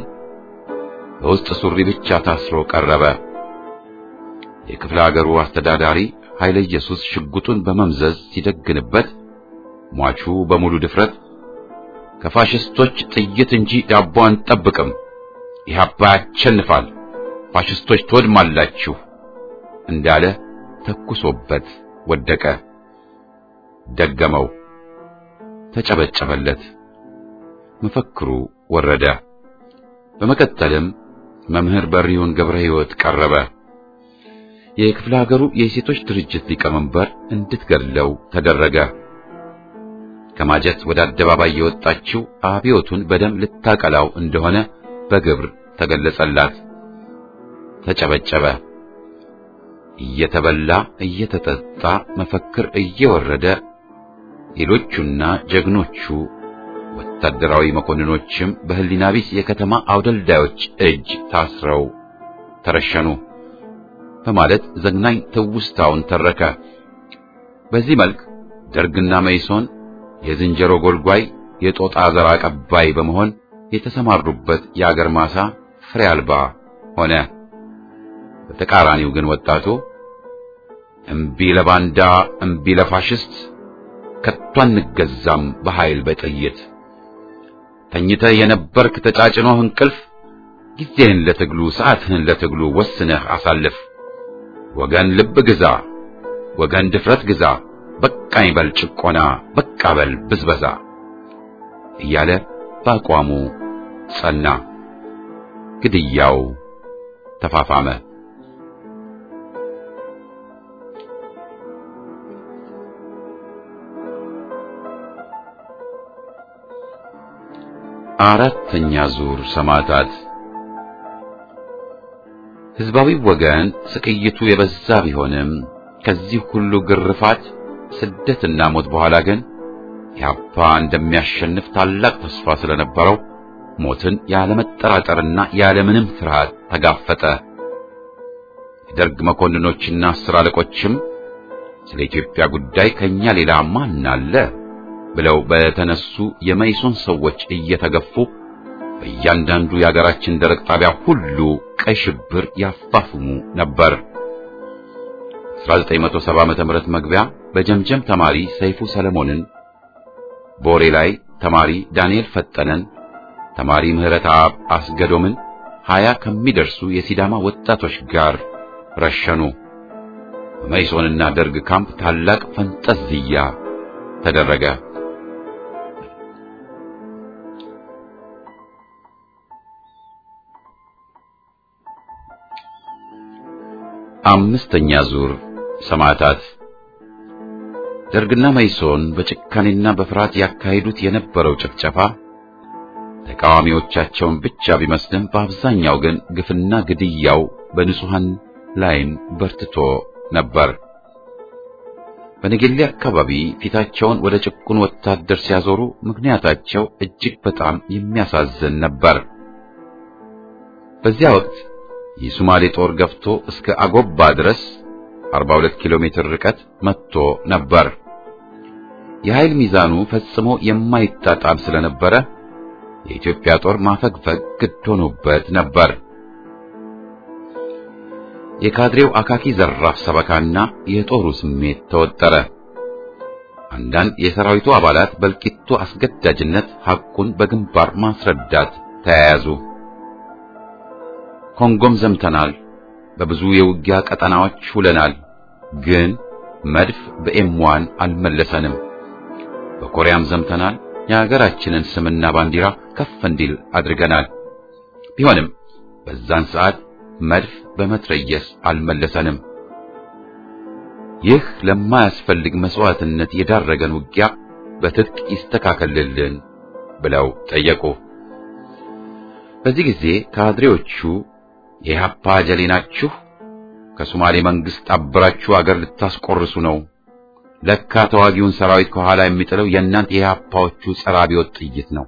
በውስጥ ሱሪ ብቻ ታስሮ ቀረበ። የክፍለ ሀገሩ አስተዳዳሪ ኃይለ ኢየሱስ ሽጉጡን በመምዘዝ ሲደግንበት ሟቹ በሙሉ ድፍረት ከፋሽስቶች ጥይት እንጂ ዳቦ አንጠብቅም፣ ኢህአፓ ያሸንፋል፣ ፋሽስቶች ትወድማላችሁ እንዳለ ተኩሶበት ወደቀ። ደገመው፣ ተጨበጨበለት። መፈክሩ ወረደ። በመቀጠልም መምህር በሪውን ገብረ ሕይወት ቀረበ። የክፍለ ሀገሩ የሴቶች ድርጅት ሊቀመንበር እንድትገድለው ተደረገ። ከማጀት ወደ አደባባይ የወጣችው አብዮቱን በደም ልታቀላው እንደሆነ በግብር ተገለጸላት። ተጨበጨበ። እየተበላ እየተጠጣ መፈክር እየወረደ ሌሎቹና ጀግኖቹ ወታደራዊ መኮንኖችም በህሊና ቢስ የከተማ አውደልዳዮች እጅ ታስረው ተረሸኑ በማለት ዘግናኝ ትውስታውን ተረከ። በዚህ መልክ ደርግና መይሶን የዝንጀሮ ጎልጓይ የጦጣ ዘር አቀባይ በመሆን የተሰማሩበት የአገር ማሳ ፍሬ አልባ ሆነ። በተቃራኒው ግን ወጣቱ እምቢ ለባንዳ እምቢ ለፋሽስት ከቶ አንገዛም በኃይል በጥይት ተኝተህ የነበርክ ተጫጭኖህ እንቅልፍ ጊዜህን ለትግሉ ሰዓትህን ለትግሉ ወስነህ አሳልፍ። ወገን ልብ ግዛ፣ ወገን ድፍረት ግዛ፣ በቃኝ በል ጭቆና፣ በቃ በል ብዝበዛ እያለ በአቋሙ ጸና። ግድያው ተፋፋመ። አራተኛ ዙር ሰማዕታት ህዝባዊ ወገን ስቅይቱ የበዛ ቢሆንም ከዚህ ሁሉ ግርፋት ስደትና ሞት በኋላ ግን ኢህአፓ እንደሚያሸንፍ ታላቅ ተስፋ ስለነበረው ሞትን ያለመጠራጠርና ያለምንም ፍርሃት ተጋፈጠ። የደርግ መኮንኖችና አስር አለቆችም ስለ ኢትዮጵያ ጉዳይ ከኛ ሌላ ማን አለ ብለው በተነሱ የመይሶን ሰዎች እየተገፉ በእያንዳንዱ የአገራችን ደረቅ ጣቢያ ሁሉ ቀይ ሽብር ያፋፍሙ ነበር። 1970 ዓመተ ምህረት መግቢያ በጀምጀም ተማሪ ሰይፉ ሰለሞንን፣ ቦሬ ላይ ተማሪ ዳንኤል ፈጠነን፣ ተማሪ ምህረት አብ አስገዶምን ሀያ ከሚደርሱ የሲዳማ ወጣቶች ጋር ረሸኑ። በመይሶንና ደርግ ካምፕ ታላቅ ፈንጠዝያ ተደረገ። አምስተኛ ዙር ሰማዕታት ደርግና መይሶን በጭካኔና በፍርሃት ያካሂዱት የነበረው ጭፍጨፋ ተቃዋሚዎቻቸውን ብቻ ቢመስልም በአብዛኛው ግን ግፍና ግድያው በንጹሐን ላይም በርትቶ ነበር። በነገሌ አካባቢ ፊታቸውን ወደ ጭቁን ወታደር ሲያዞሩ ምክንያታቸው እጅግ በጣም የሚያሳዝን ነበር። በዚያ ወቅት የሶማሌ ጦር ገፍቶ እስከ አጎባ ድረስ 42 ኪሎ ሜትር ርቀት መጥቶ ነበር። የኃይል ሚዛኑ ፈጽሞ የማይጣጣም ስለነበረ የኢትዮጵያ ጦር ማፈግፈግ ግድ ሆኖበት ነበር። የካድሬው አካኪ ዘራፍ ሰበካና የጦሩ ስሜት ተወጠረ። አንዳንድ የሰራዊቱ አባላት በእልቂቱ አስገዳጅነት ሐቁን በግንባር ማስረዳት ተያያዙ። ኮንጎም ዘምተናል፣ በብዙ የውጊያ ቀጠናዎች ውለናል፣ ግን መድፍ በኤምዋን አልመለሰንም። በኮሪያም ዘምተናል፣ የሀገራችንን ስምና ባንዲራ ከፍ እንዲል አድርገናል። ቢሆንም በዛን ሰዓት መድፍ በመትረየስ አልመለሰንም። ይህ ለማያስፈልግ መስዋዕትነት የዳረገን ውጊያ በትጥቅ ይስተካከልልን ብለው ጠየቁ። በዚህ ጊዜ ካድሬዎቹ የኢህአፓ ጀሌ ናችሁ፣ ከሶማሌ መንግስት አብራችሁ አገር ልታስቆርሱ ነው። ለካ ተዋጊውን ሰራዊት ከኋላ የሚጥለው የእናንተ የኢህአፓዎቹ ጸረ አብዮት ጥይት ነው።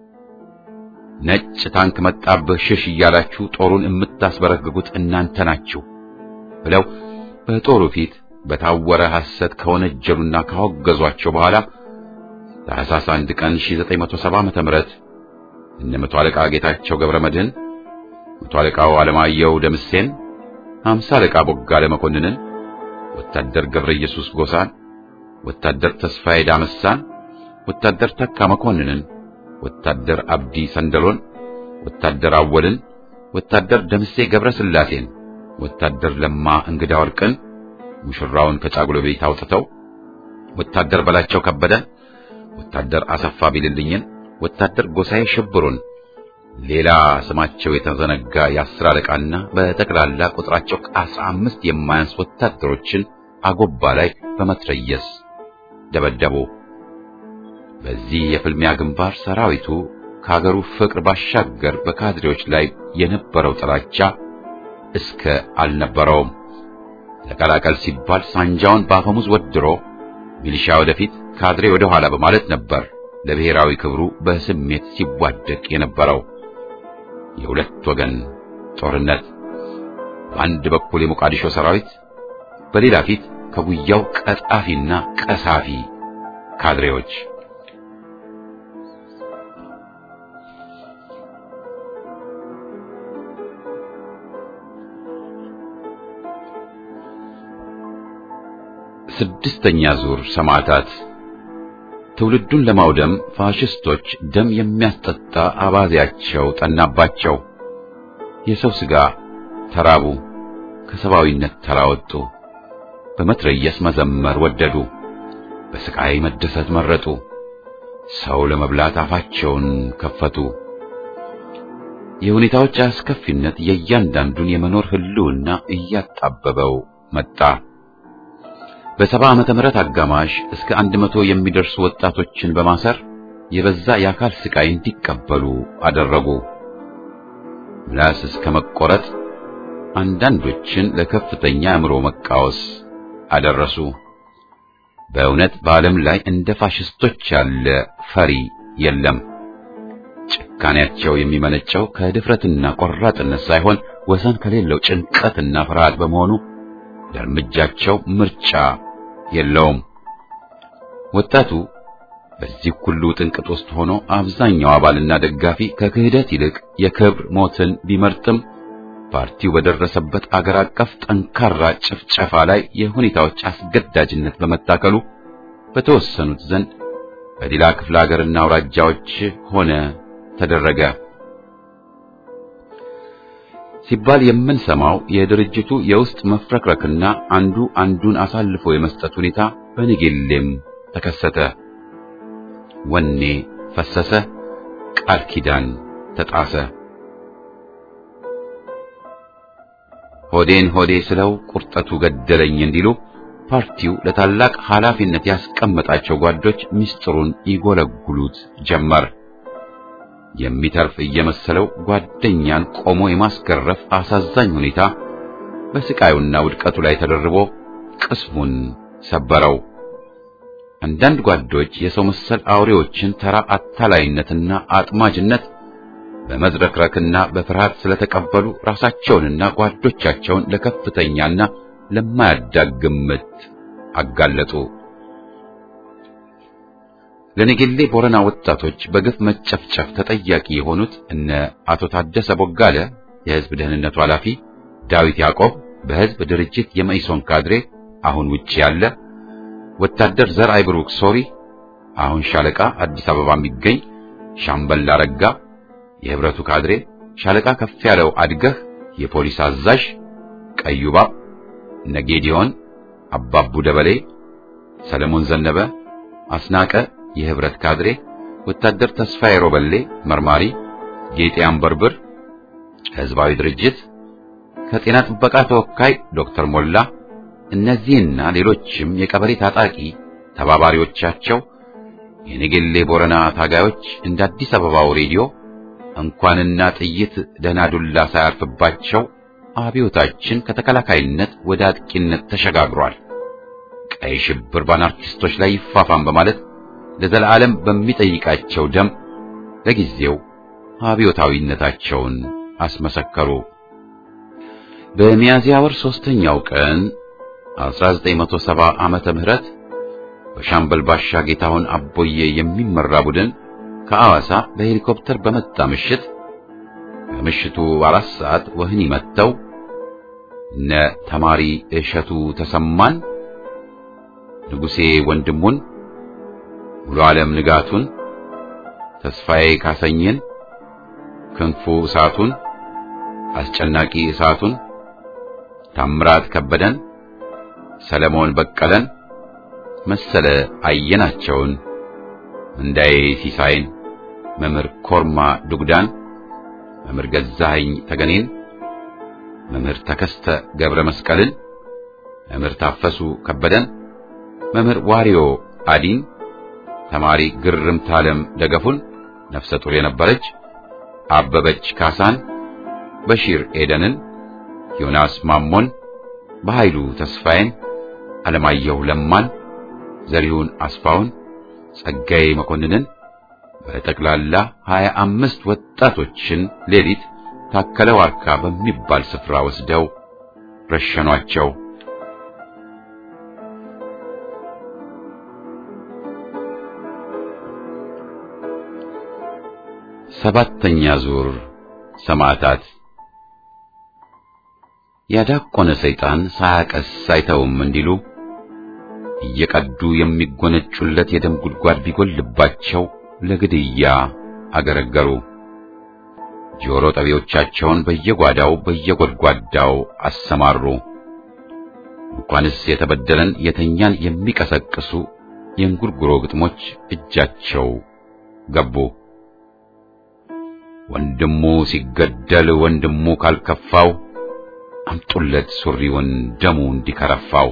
ነጭ ታንክ መጣብህ ሽሽ እያላችሁ ጦሩን የምታስበረግጉት እናንተ ናችሁ ብለው በጦሩ ፊት በታወረ ሐሰት ከወነጀሉና ካወገዟቸው በኋላ ታኅሳስ 1 ቀን 1970 ዓመተ ምህረት እነ መቶ አለቃ ጌታቸው ገብረ መድህን፣ መቶ አለቃው አለማየሁ ደምሴን፣ ሃምሳ አለቃ ቦጋለ መኮንንን፣ ወታደር ገብረ ኢየሱስ ጎሳን፣ ወታደር ተስፋዬ ዳመሳን፣ ወታደር ተካ መኮንንን፣ ወታደር አብዲ ሰንደሎን፣ ወታደር አወልን፣ ወታደር ደምሴ ገብረ ስላሴን፣ ወታደር ለማ እንግዳ ወርቅን ሙሽራውን ከጫጉሎ ቤት አውጥተው ወታደር በላቸው ከበደን፣ ወታደር አሰፋ ቢልልኝን፣ ወታደር ጎሳዬ ሽብሩን፣ ሌላ ስማቸው የተዘነጋ የአስር አለቃና በጠቅላላ ቁጥራቸው ከአስራ አምስት የማያንስ ወታደሮችን አጎባ ላይ በመትረየስ ደበደቡ። በዚህ የፍልሚያ ግንባር ሰራዊቱ ከሀገሩ ፍቅር ባሻገር በካድሬዎች ላይ የነበረው ጥላቻ እስከ አልነበረውም። ተቀላቀል ሲባል ሳንጃውን በአፈሙዝ ወድሮ ሚሊሻ ወደፊት ካድሬ ወደ ኋላ በማለት ነበር ለብሔራዊ ክብሩ በስሜት ሲዋደቅ የነበረው። የሁለት ወገን ጦርነት፣ በአንድ በኩል የሞቃዲሾ ሰራዊት፣ በሌላ ፊት ከጉያው ቀጣፊና ቀሳፊ ካድሬዎች። ስድስተኛ ዙር ሰማዕታት ትውልዱን ለማውደም ፋሽስቶች ደም የሚያስጠጣ አባዜያቸው ጠናባቸው። የሰው ሥጋ ተራቡ፣ ከሰብአዊነት ተራወጡ። በመትረየስ መዘመር ወደዱ፣ በስቃይ መደሰት መረጡ። ሰው ለመብላት አፋቸውን ከፈቱ። የሁኔታዎች አስከፊነት የእያንዳንዱን የመኖር ህልውና እያጣበበው መጣ። በሰባ ዓመተ ምህረት አጋማሽ እስከ አንድ መቶ የሚደርሱ ወጣቶችን በማሰር የበዛ የአካል ስቃይ እንዲቀበሉ አደረጉ። ምላስ እስከ መቆረጥ፣ አንዳንዶችን ለከፍተኛ አእምሮ መቃወስ አደረሱ። በእውነት በዓለም ላይ እንደ ፋሽስቶች ያለ ፈሪ የለም። ጭካኔያቸው የሚመነጨው ከድፍረትና ቆራጥነት ሳይሆን ወሰን ከሌለው ጭንቀትና ፍርሃት በመሆኑ ለእርምጃቸው ምርጫ የለውም። ወጣቱ በዚህ ሁሉ ጥንቅጥ ውስጥ ሆኖ አብዛኛው አባልና ደጋፊ ከክህደት ይልቅ የክብር ሞትን ቢመርጥም ፓርቲው በደረሰበት አገር አቀፍ ጠንካራ ጭፍጨፋ ላይ የሁኔታዎች አስገዳጅነት በመታከሉ በተወሰኑት ዘንድ በሌላ ክፍለ ሀገርና አውራጃዎች ሆነ ተደረገ ሲባል የምንሰማው የድርጅቱ የውስጥ መፍረክረክና አንዱ አንዱን አሳልፎ የመስጠት ሁኔታ በንጌሌም ተከሰተ። ወኔ ፈሰሰ፣ ቃል ኪዳን ተጣሰ። ሆዴን ሆዴ ስለው ቁርጠቱ ገደለኝ እንዲሉ ፓርቲው ለታላቅ ኃላፊነት ያስቀመጣቸው ጓዶች ምስጢሩን ይጎለጉሉት ጀመር። የሚተርፍ እየመሰለው ጓደኛን ቆሞ የማስገረፍ አሳዛኝ ሁኔታ በስቃዩና ውድቀቱ ላይ ተደርቦ ቅስሙን ሰበረው። አንዳንድ ጓዶች የሰው መሰል አውሬዎችን ተራ አታላይነትና አጥማጅነት በመዝረክረክና በፍርሃት ስለተቀበሉ ራሳቸውንና ጓዶቻቸውን ለከፍተኛና ለማያዳግም ምት አጋለጡ። ለነገሌ ቦረና ወጣቶች በግፍ መጨፍጨፍ ተጠያቂ የሆኑት እነ አቶ ታደሰ ቦጋለ የሕዝብ ደህንነቱ ኃላፊ፣ ዳዊት ያዕቆብ በሕዝብ ድርጅት የመኢሶን ካድሬ አሁን ውጪ ያለ፣ ወታደር ዘርአይ ብሩክ ሶሪ አሁን ሻለቃ አዲስ አበባ የሚገኝ፣ ሻምበል አረጋ የህብረቱ ካድሬ፣ ሻለቃ ከፍ ያለው አድገህ የፖሊስ አዛዥ፣ ቀዩባብ ነጌዲዮን፣ አባቡ ደበሌ፣ ሰለሞን ዘነበ፣ አስናቀ የህብረት ካድሬ፣ ወታደር ተስፋዬ ሮበሌ መርማሪ፣ ጌጤ አንበርብር ህዝባዊ ድርጅት ከጤና ጥበቃ ተወካይ ዶክተር ሞላ እነዚህና ሌሎችም የቀበሌ ታጣቂ ተባባሪዎቻቸው የነገሌ ቦረና ታጋዮች እንደ አዲስ አበባው ሬዲዮ እንኳንና ጥይት ደህና ዱላ ሳያርፍባቸው አብዮታችን ከተከላካይነት ወደ አጥቂነት ተሸጋግሯል፣ ቀይ ሽብር በአናርኪስቶች ላይ ይፋፋም በማለት ለዘላለም በሚጠይቃቸው ደም ለጊዜው አብዮታዊነታቸውን አስመሰከሩ። በሚያዝያ ወር ሶስተኛው ቀን 1970 ዓመተ ምህረት በሻምበል ባሻ ጌታሁን አቦዬ የሚመራ ቡድን ከአዋሳ በሄሊኮፕተር በመጣ ምሽት ከምሽቱ አራት ሰዓት ወህኒ መጥተው እነ ተማሪ እሸቱ ተሰማን፣ ንጉሴ ወንድሙን፣ ሙሉ ዓለም ንጋቱን፣ ተስፋዬ ካሰኝን፣ ክንፉ እሳቱን፣ አስጨናቂ እሳቱን፣ ታምራት ከበደን፣ ሰለሞን በቀለን፣ መሰለ አየናቸውን፣ እንዳዬ ሲሳይን፣ መምህር ኮርማ ዱግዳን፣ መምህር ገዛኸኝ ተገኔን፣ መምህር ተከስተ ገብረ መስቀልን፣ መምህር ታፈሱ ከበደን፣ መምህር ዋሪዮ አዲን፣ ተማሪ ግርምት ዓለም ደገፉን ነፍሰ ጡር የነበረች አበበች ካሳን፣ በሺር ኤደንን፣ ዮናስ ማሞን፣ በኃይሉ ተስፋዬን፣ አለማየሁ ለማን፣ ዘሪሁን አስፋውን፣ ጸጋዬ መኮንንን በጠቅላላ ሀያ አምስት ወጣቶችን ሌሊት ታከለ ዋርካ በሚባል ስፍራ ወስደው ረሸኗቸው። ሰባተኛ ዙር ሰማዕታት። ያዳቆነ ሰይጣን ሳያቀስ አይተውም እንዲሉ እየቀዱ የሚጎነጩለት የደም ጉድጓድ ቢጎልባቸው ለግድያ አገረገሩ። ጆሮ ጠቢዎቻቸውን በየጓዳው በየጎድጓዳው አሰማሩ። እንኳንስ የተበደለን የተኛን የሚቀሰቅሱ የእንጉርጉሮ ግጥሞች እጃቸው ገቡ። ወንድሙ ሲገደል ወንድሙ ካልከፋው አምጡለት ሱሪውን ደሙ እንዲከረፋው።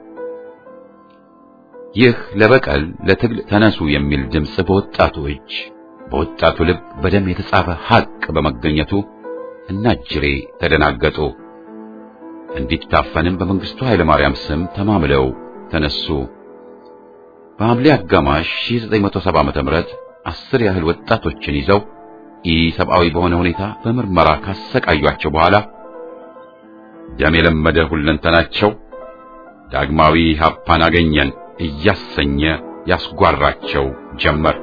ይህ ለበቀል ለትግል ተነሱ የሚል ድምፅ በወጣቱ እጅ በወጣቱ ልብ በደም የተጻፈ ሐቅ በመገኘቱ እናጅሬ ተደናገጡ። እንዲታፈንም በመንግስቱ ኃይለ ማርያም ስም ተማምለው ተነሱ። በሐምሌ አጋማሽ 1970 ዓመተ ምህረት አስር ያህል ወጣቶችን ይዘው ኢሰብአዊ በሆነ ሁኔታ በምርመራ ካሰቃዩአቸው በኋላ ደም የለመደ ሁለንተናቸው ዳግማዊ ሀፓን አገኘን እያሰኘ ያስጓራቸው ጀመር።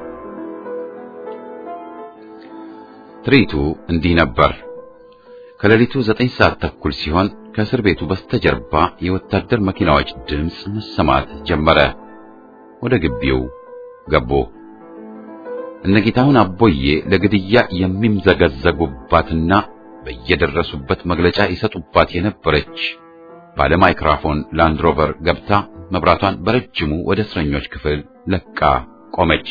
ትርኢቱ እንዲህ ነበር። ከሌሊቱ ዘጠኝ ሰዓት ተኩል ሲሆን ከእስር ቤቱ በስተጀርባ የወታደር መኪናዎች ድምፅ መሰማት ጀመረ። ወደ ግቢው ገቡ። እነጌታሁን አቦዬ ለግድያ የሚምዘገዘጉባትና በየደረሱበት መግለጫ ይሰጡባት የነበረች ባለ ማይክራፎን ላንድሮቨር ገብታ መብራቷን በረጅሙ ወደ እስረኞች ክፍል ለቃ ቆመች።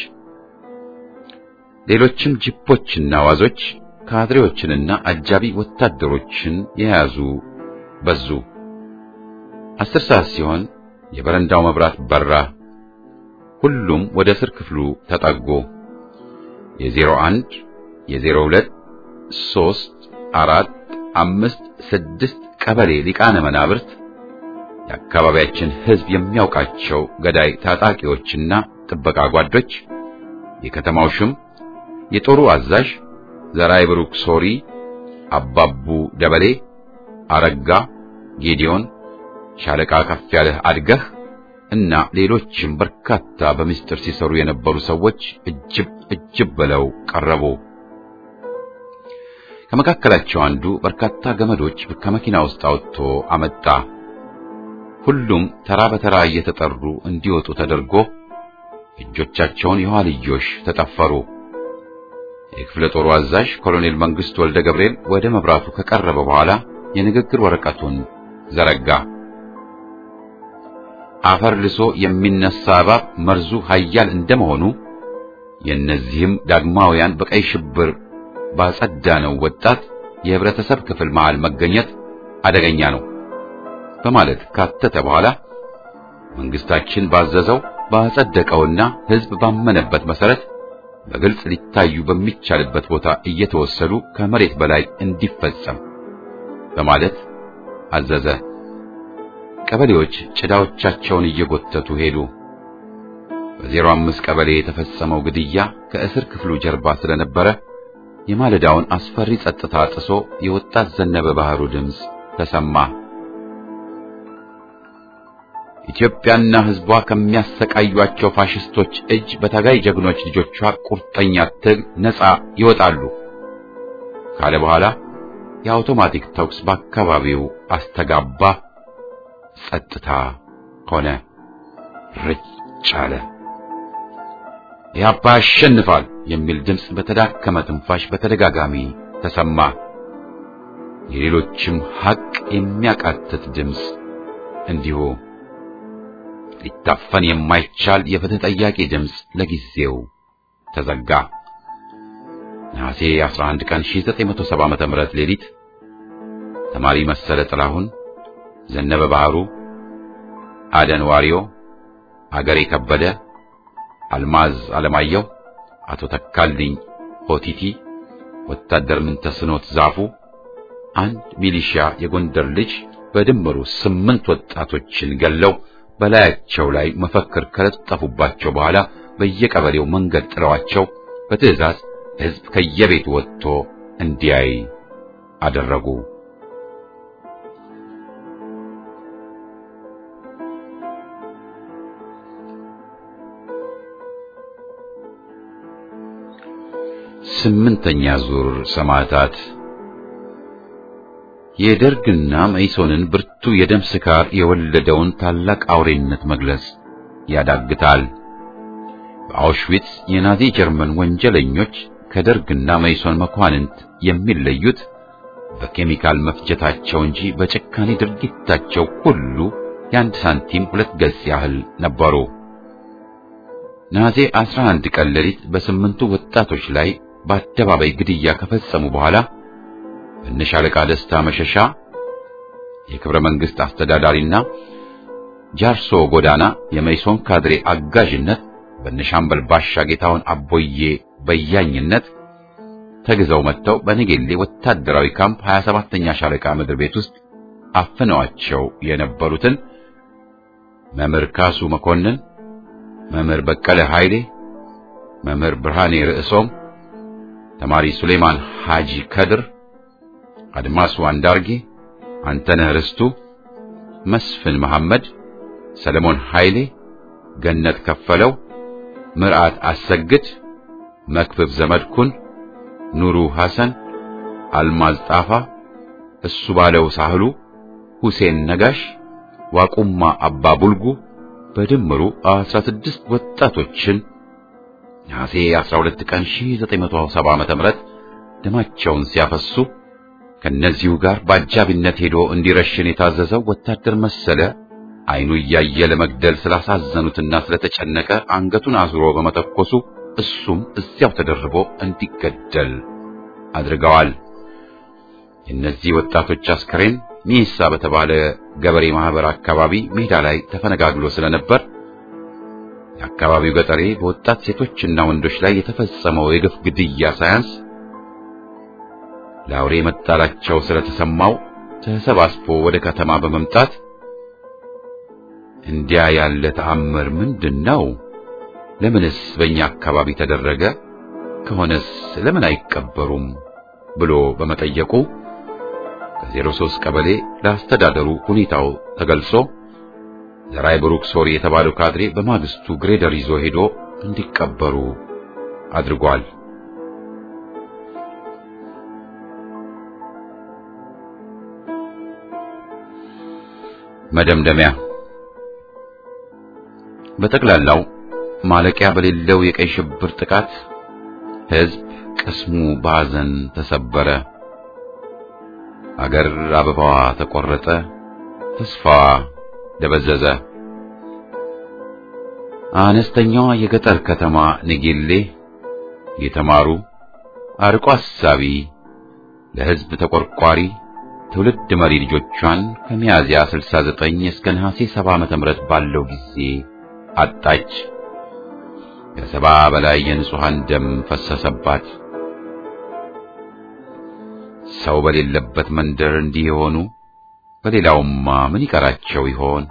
ሌሎችም ጂፖችና ዋዞች ካድሬዎችንና አጃቢ ወታደሮችን የያዙ በዙ። አስር ሰዓት ሲሆን የበረንዳው መብራት በራ። ሁሉም ወደ እስር ክፍሉ ተጠጉ። የዜሮ አንድ የዜሮ ሁለት ሦስት አራት አምስት ስድስት ቀበሌ ሊቃነ መናብርት የአካባቢያችን ሕዝብ የሚያውቃቸው ገዳይ ታጣቂዎችና ጥበቃ ጓዶች፣ የከተማው ሽም፣ የጦሩ አዛዥ ዘራይ ብሩክ ሶሪ፣ አባቡ ደበሌ፣ አረጋ ጌዲዮን፣ ሻለቃ ከፍ ያለህ አድገህ እና ሌሎችም በርካታ በምስጢር ሲሰሩ የነበሩ ሰዎች እጅብ እጅብ ብለው ቀረቡ። ከመካከላቸው አንዱ በርካታ ገመዶች ከመኪና ውስጥ አውጥቶ አመጣ። ሁሉም ተራ በተራ እየተጠሩ እንዲወጡ ተደርጎ እጆቻቸውን የኋልዮሽ ተጠፈሩ። የክፍለ ጦሩ አዛዥ ኮሎኔል መንግስቱ ወልደ ገብርኤል ወደ መብራቱ ከቀረበ በኋላ የንግግር ወረቀቱን ዘረጋ። አፈር ልሶ የሚነሳ እባብ መርዙ ኃያል እንደመሆኑ የእነዚህም ዳግማውያን በቀይ ሽብር ባጸዳነው ወጣት የህብረተሰብ ክፍል መሃል መገኘት አደገኛ ነው በማለት ካተተ በኋላ መንግስታችን ባዘዘው ባጸደቀውና ህዝብ ባመነበት መሰረት በግልጽ ሊታዩ በሚቻልበት ቦታ እየተወሰዱ ከመሬት በላይ እንዲፈጸም በማለት አዘዘ። ቀበሌዎች ጭዳዎቻቸውን እየጎተቱ ሄዱ። በዜሮ አምስት ቀበሌ የተፈጸመው ግድያ ከእስር ክፍሉ ጀርባ ስለነበረ የማለዳውን አስፈሪ ጸጥታ ጥሶ የወጣት ዘነበ ባህሩ ድምፅ ተሰማ። ኢትዮጵያና ህዝቧ ከሚያሰቃዩአቸው ፋሽስቶች እጅ በታጋይ ጀግኖች ልጆቿ ቁርጠኛ ትግል ነፃ ይወጣሉ ካለ በኋላ የአውቶማቲክ ተኩስ በአካባቢው አስተጋባ። ጸጥታ ሆነ። ርጭ አለ። ኢህአፓ ያሸንፋል የሚል ድምፅ በተዳከመ ትንፋሽ በተደጋጋሚ ተሰማ። የሌሎችም ሐቅ የሚያቃትት ድምፅ እንዲሁ። ሊታፈን የማይቻል የፍትህ ጠያቂ ድምፅ ለጊዜው ተዘጋ። ነሐሴ 11 ቀን 1970 ዓመተ ምህረት ሌሊት ተማሪ መሰለ ጥላሁን፣ ዘነበ ባህሩ፣ አደን ዋሪዮ፣ አገሬ ከበደ፣ አልማዝ አለማየሁ፣ አቶ ተካልኝ ሆቲቲ፣ ወታደር ምንተስኖት ዛፉ፣ አንድ ሚሊሻ የጎንደር ልጅ በድምሩ ስምንት ወጣቶችን ገለው በላያቸው ላይ መፈክር ከለጠፉባቸው በኋላ በየቀበሌው መንገድ ጥለዋቸው በትዕዛዝ ሕዝብ ከየቤቱ ወጥቶ እንዲያይ አደረጉ። ስምንተኛ ዙር ሰማዕታት የደርግና መኢሶንን ብርቱ የደም ስካር የወለደውን ታላቅ አውሬነት መግለጽ ያዳግታል። በአውሽዊትስ የናዚ ጀርመን ወንጀለኞች ከደርግና መኢሶን መኳንንት የሚለዩት በኬሚካል መፍጀታቸው እንጂ በጭካኔ ድርጊታቸው ሁሉ የአንድ ሳንቲም ሁለት ገጽ ያህል ነበሩ። ነሐሴ 11 ቀን ሌሊት በስምንቱ ወጣቶች ላይ በአደባባይ ግድያ ከፈጸሙ በኋላ በነሻለቃ ደስታ መሸሻ የክብረ መንግስት አስተዳዳሪና ጃርሶ ጎዳና የመይሶን ካድሬ አጋዥነት በነሻምበል ባሻ ጌታውን አቦዬ በያኝነት ተግዘው መጥተው በነጌሌ ወታደራዊ ካምፕ 27ኛ ሻለቃ ምድር ቤት ውስጥ አፍነዋቸው የነበሩትን መምህር ካሱ መኮንን፣ መምህር በቀለ ኃይሌ፣ መምህር ብርሃኔ ርዕሶም፣ ተማሪ ሱሌማን ሐጂ ከድር፣ አድማሱ አንዳርጌ፣ አንተነህ ርስቱ፣ መስፍን መሐመድ፣ ሰለሞን ኃይሌ፣ ገነት ከፈለው፣ ምርዓት አሰግድ፣ መክብብ ዘመድኩን፣ ኑሩ ሐሰን፣ አልማዝ ጣፋ፣ እሱ ባለው ሳህሉ፣ ሁሴን ነጋሽ፣ ዋቁማ አባ ቡልጉ በድምሩ 16 ወጣቶችን ነሐሴ 12 ቀን 1970 ዓመተ ምህረት ደማቸውን ሲያፈሱ ከነዚሁ ጋር በአጃቢነት ሄዶ እንዲረሽን የታዘዘው ወታደር መሰለ አይኑ እያየ ለመግደል ስላሳዘኑትና ስለተጨነቀ አንገቱን አዙሮ በመተኮሱ እሱም እዚያው ተደርቦ እንዲገደል አድርገዋል። የእነዚህ ወጣቶች አስከሬን ሚሳ በተባለ ገበሬ ማህበር አካባቢ ሜዳ ላይ ተፈነጋግሎ ስለነበር የአካባቢው ገጠሬ በወጣት ሴቶችና ወንዶች ላይ የተፈጸመው የግፍ ግድያ ሳያንስ ለአውሬ መጣላቸው ስለተሰማው ተሰባስቦ ወደ ከተማ በመምጣት እንዲያ ያለ ተአምር ምንድን ነው? ለምንስ በእኛ አካባቢ ተደረገ? ከሆነስ ለምን አይቀበሩም? ብሎ በመጠየቁ ከዜሮ ሦስት ቀበሌ ለአስተዳደሩ ሁኔታው ተገልጾ ዘራይ ብሩክ ሶሪ የተባለው ካድሬ በማግስቱ ግሬደር ይዞ ሄዶ እንዲቀበሩ አድርጓል። መደምደሚያ በጠቅላላው ማለቂያ በሌለው የቀይ ሽብር ጥቃት ሕዝብ ቅስሙ በሐዘን ተሰበረ። አገር አበባዋ ተቆረጠ፣ ተስፋዋ ደበዘዘ። አነስተኛዋ የገጠር ከተማ ንጌሌ የተማሩ አርቆ አሳቢ ለሕዝብ ተቆርቋሪ ትውልድ መሪ ልጆቿን ከሚያዝያ 69 እስከ ነሐሴ 70 ዓመተ ምህረት ባለው ጊዜ አጣች። ከሰባ በላይ የንጹሃን ደም ፈሰሰባት። ሰው በሌለበት መንደር እንዲህ የሆኑ በሌላውማ ምን ይቀራቸው ይሆን?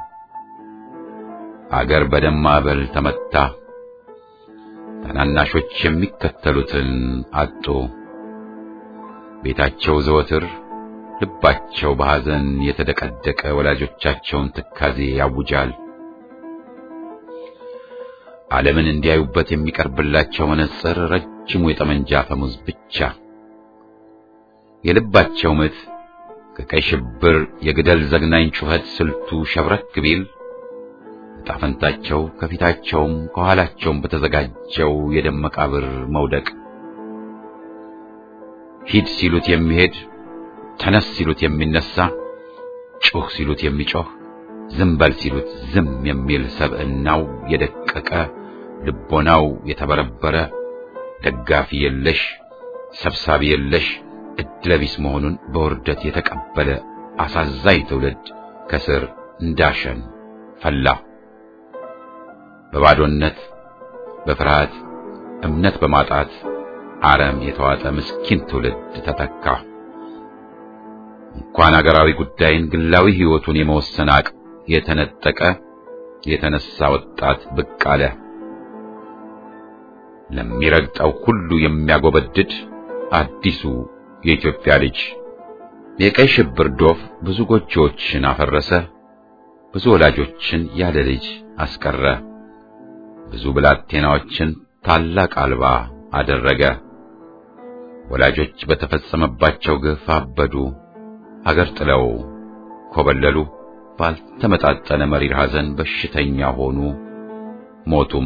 አገር በደም ማዕበል ተመታ። ታናናሾች የሚከተሉትን አጡ። ቤታቸው ዘወትር ልባቸው በሐዘን የተደቀደቀ ወላጆቻቸውን ትካዜ ያውጃል። ዓለምን እንዲያዩበት የሚቀርብላቸው መነጽር ረጅሙ የጠመንጃ ፈሙዝ ብቻ። የልባቸው ምት ከቀይ ሽብር የግደል ዘግናኝ ጩኸት ስልቱ ሸብረክ ቢል ዕጣ ፈንታቸው ከፊታቸውም ከኋላቸውም በተዘጋጀው የደም መቃብር መውደቅ ሂድ ሲሉት የሚሄድ ተነስ ሲሉት የሚነሳ ጩህ ሲሉት የሚጮህ ዝም በል ሲሉት ዝም የሚል ሰብዕናው የደቀቀ ልቦናው የተበረበረ ደጋፊ የለሽ ሰብሳቢ የለሽ እድለቢስ መሆኑን በውርደት የተቀበለ አሳዛኝ ትውልድ ከስር እንዳሸን ፈላ። በባዶነት በፍርሃት እምነት በማጣት አረም የተዋጠ ምስኪን ትውልድ ተተካ። እንኳን አገራዊ ጉዳይን ግላዊ ሕይወቱን የመወሰን አቅም የተነጠቀ የተነሳ ወጣት ብቅ አለ። ለሚረግጠው ሁሉ የሚያጎበድድ አዲሱ የኢትዮጵያ ልጅ የቀይ ሽብር ዶፍ ብዙ ጎጆዎችን አፈረሰ። ብዙ ወላጆችን ያለ ልጅ አስቀረ። ብዙ ብላቴናዎችን ታላቅ አልባ አደረገ። ወላጆች በተፈጸመባቸው ግፍ አበዱ፣ አገር ጥለው ኮበለሉ። ባልተመጣጠነ መሪር ሐዘን በሽተኛ ሆኑ፣ ሞቱም።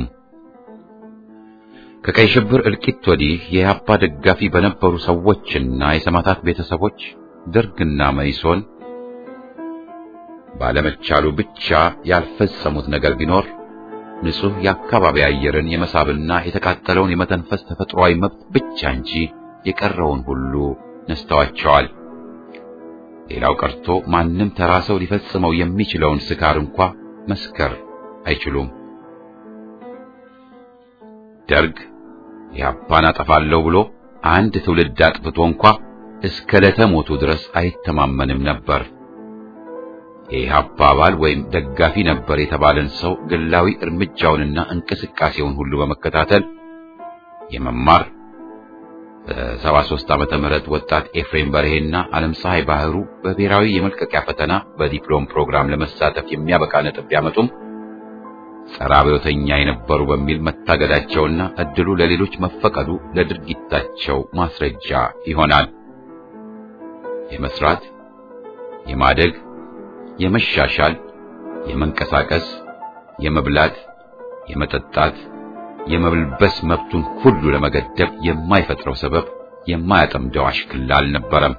ከቀይ ሽብር እልቂት ወዲህ የኢህአፓ ደጋፊ በነበሩ ሰዎችና የሰማዕታት ቤተሰቦች ደርግና መኢሶን ባለመቻሉ ብቻ ያልፈጸሙት ነገር ቢኖር ንጹህ የአካባቢ አየርን የመሳብና የተቃጠለውን የመተንፈስ ተፈጥሯዊ መብት ብቻ እንጂ የቀረውን ሁሉ ነስተዋቸዋል። ሌላው ቀርቶ ማንም ተራ ሰው ሊፈጽመው የሚችለውን ስካር እንኳ መስከር አይችሉም። ደርግ ኢህአፓን አጠፋለሁ ብሎ አንድ ትውልድ አጥፍቶ እንኳ እስከ ዕለተ ሞቱ ድረስ አይተማመንም ነበር። የኢህአፓ አባል ወይም ደጋፊ ነበር የተባለን ሰው ግላዊ እርምጃውንና እንቅስቃሴውን ሁሉ በመከታተል የመማር በሰባ ሦስት ዓመተ ምህረት ወጣት ኤፍሬም በርሄና ዓለም ፀሐይ ባህሩ በብሔራዊ የመልቀቂያ ፈተና በዲፕሎም ፕሮግራም ለመሳተፍ የሚያበቃ ነጥብ ቢያመጡም ጸረ አብዮተኛ የነበሩ በሚል መታገዳቸውና እድሉ ለሌሎች መፈቀዱ ለድርጊታቸው ማስረጃ ይሆናል። የመስራት፣ የማደግ፣ የመሻሻል፣ የመንቀሳቀስ፣ የመብላት፣ የመጠጣት የመብልበስ መብቱን ሁሉ ለመገደብ የማይፈጥረው ሰበብ የማያጠምደው አሽክላ አልነበረም።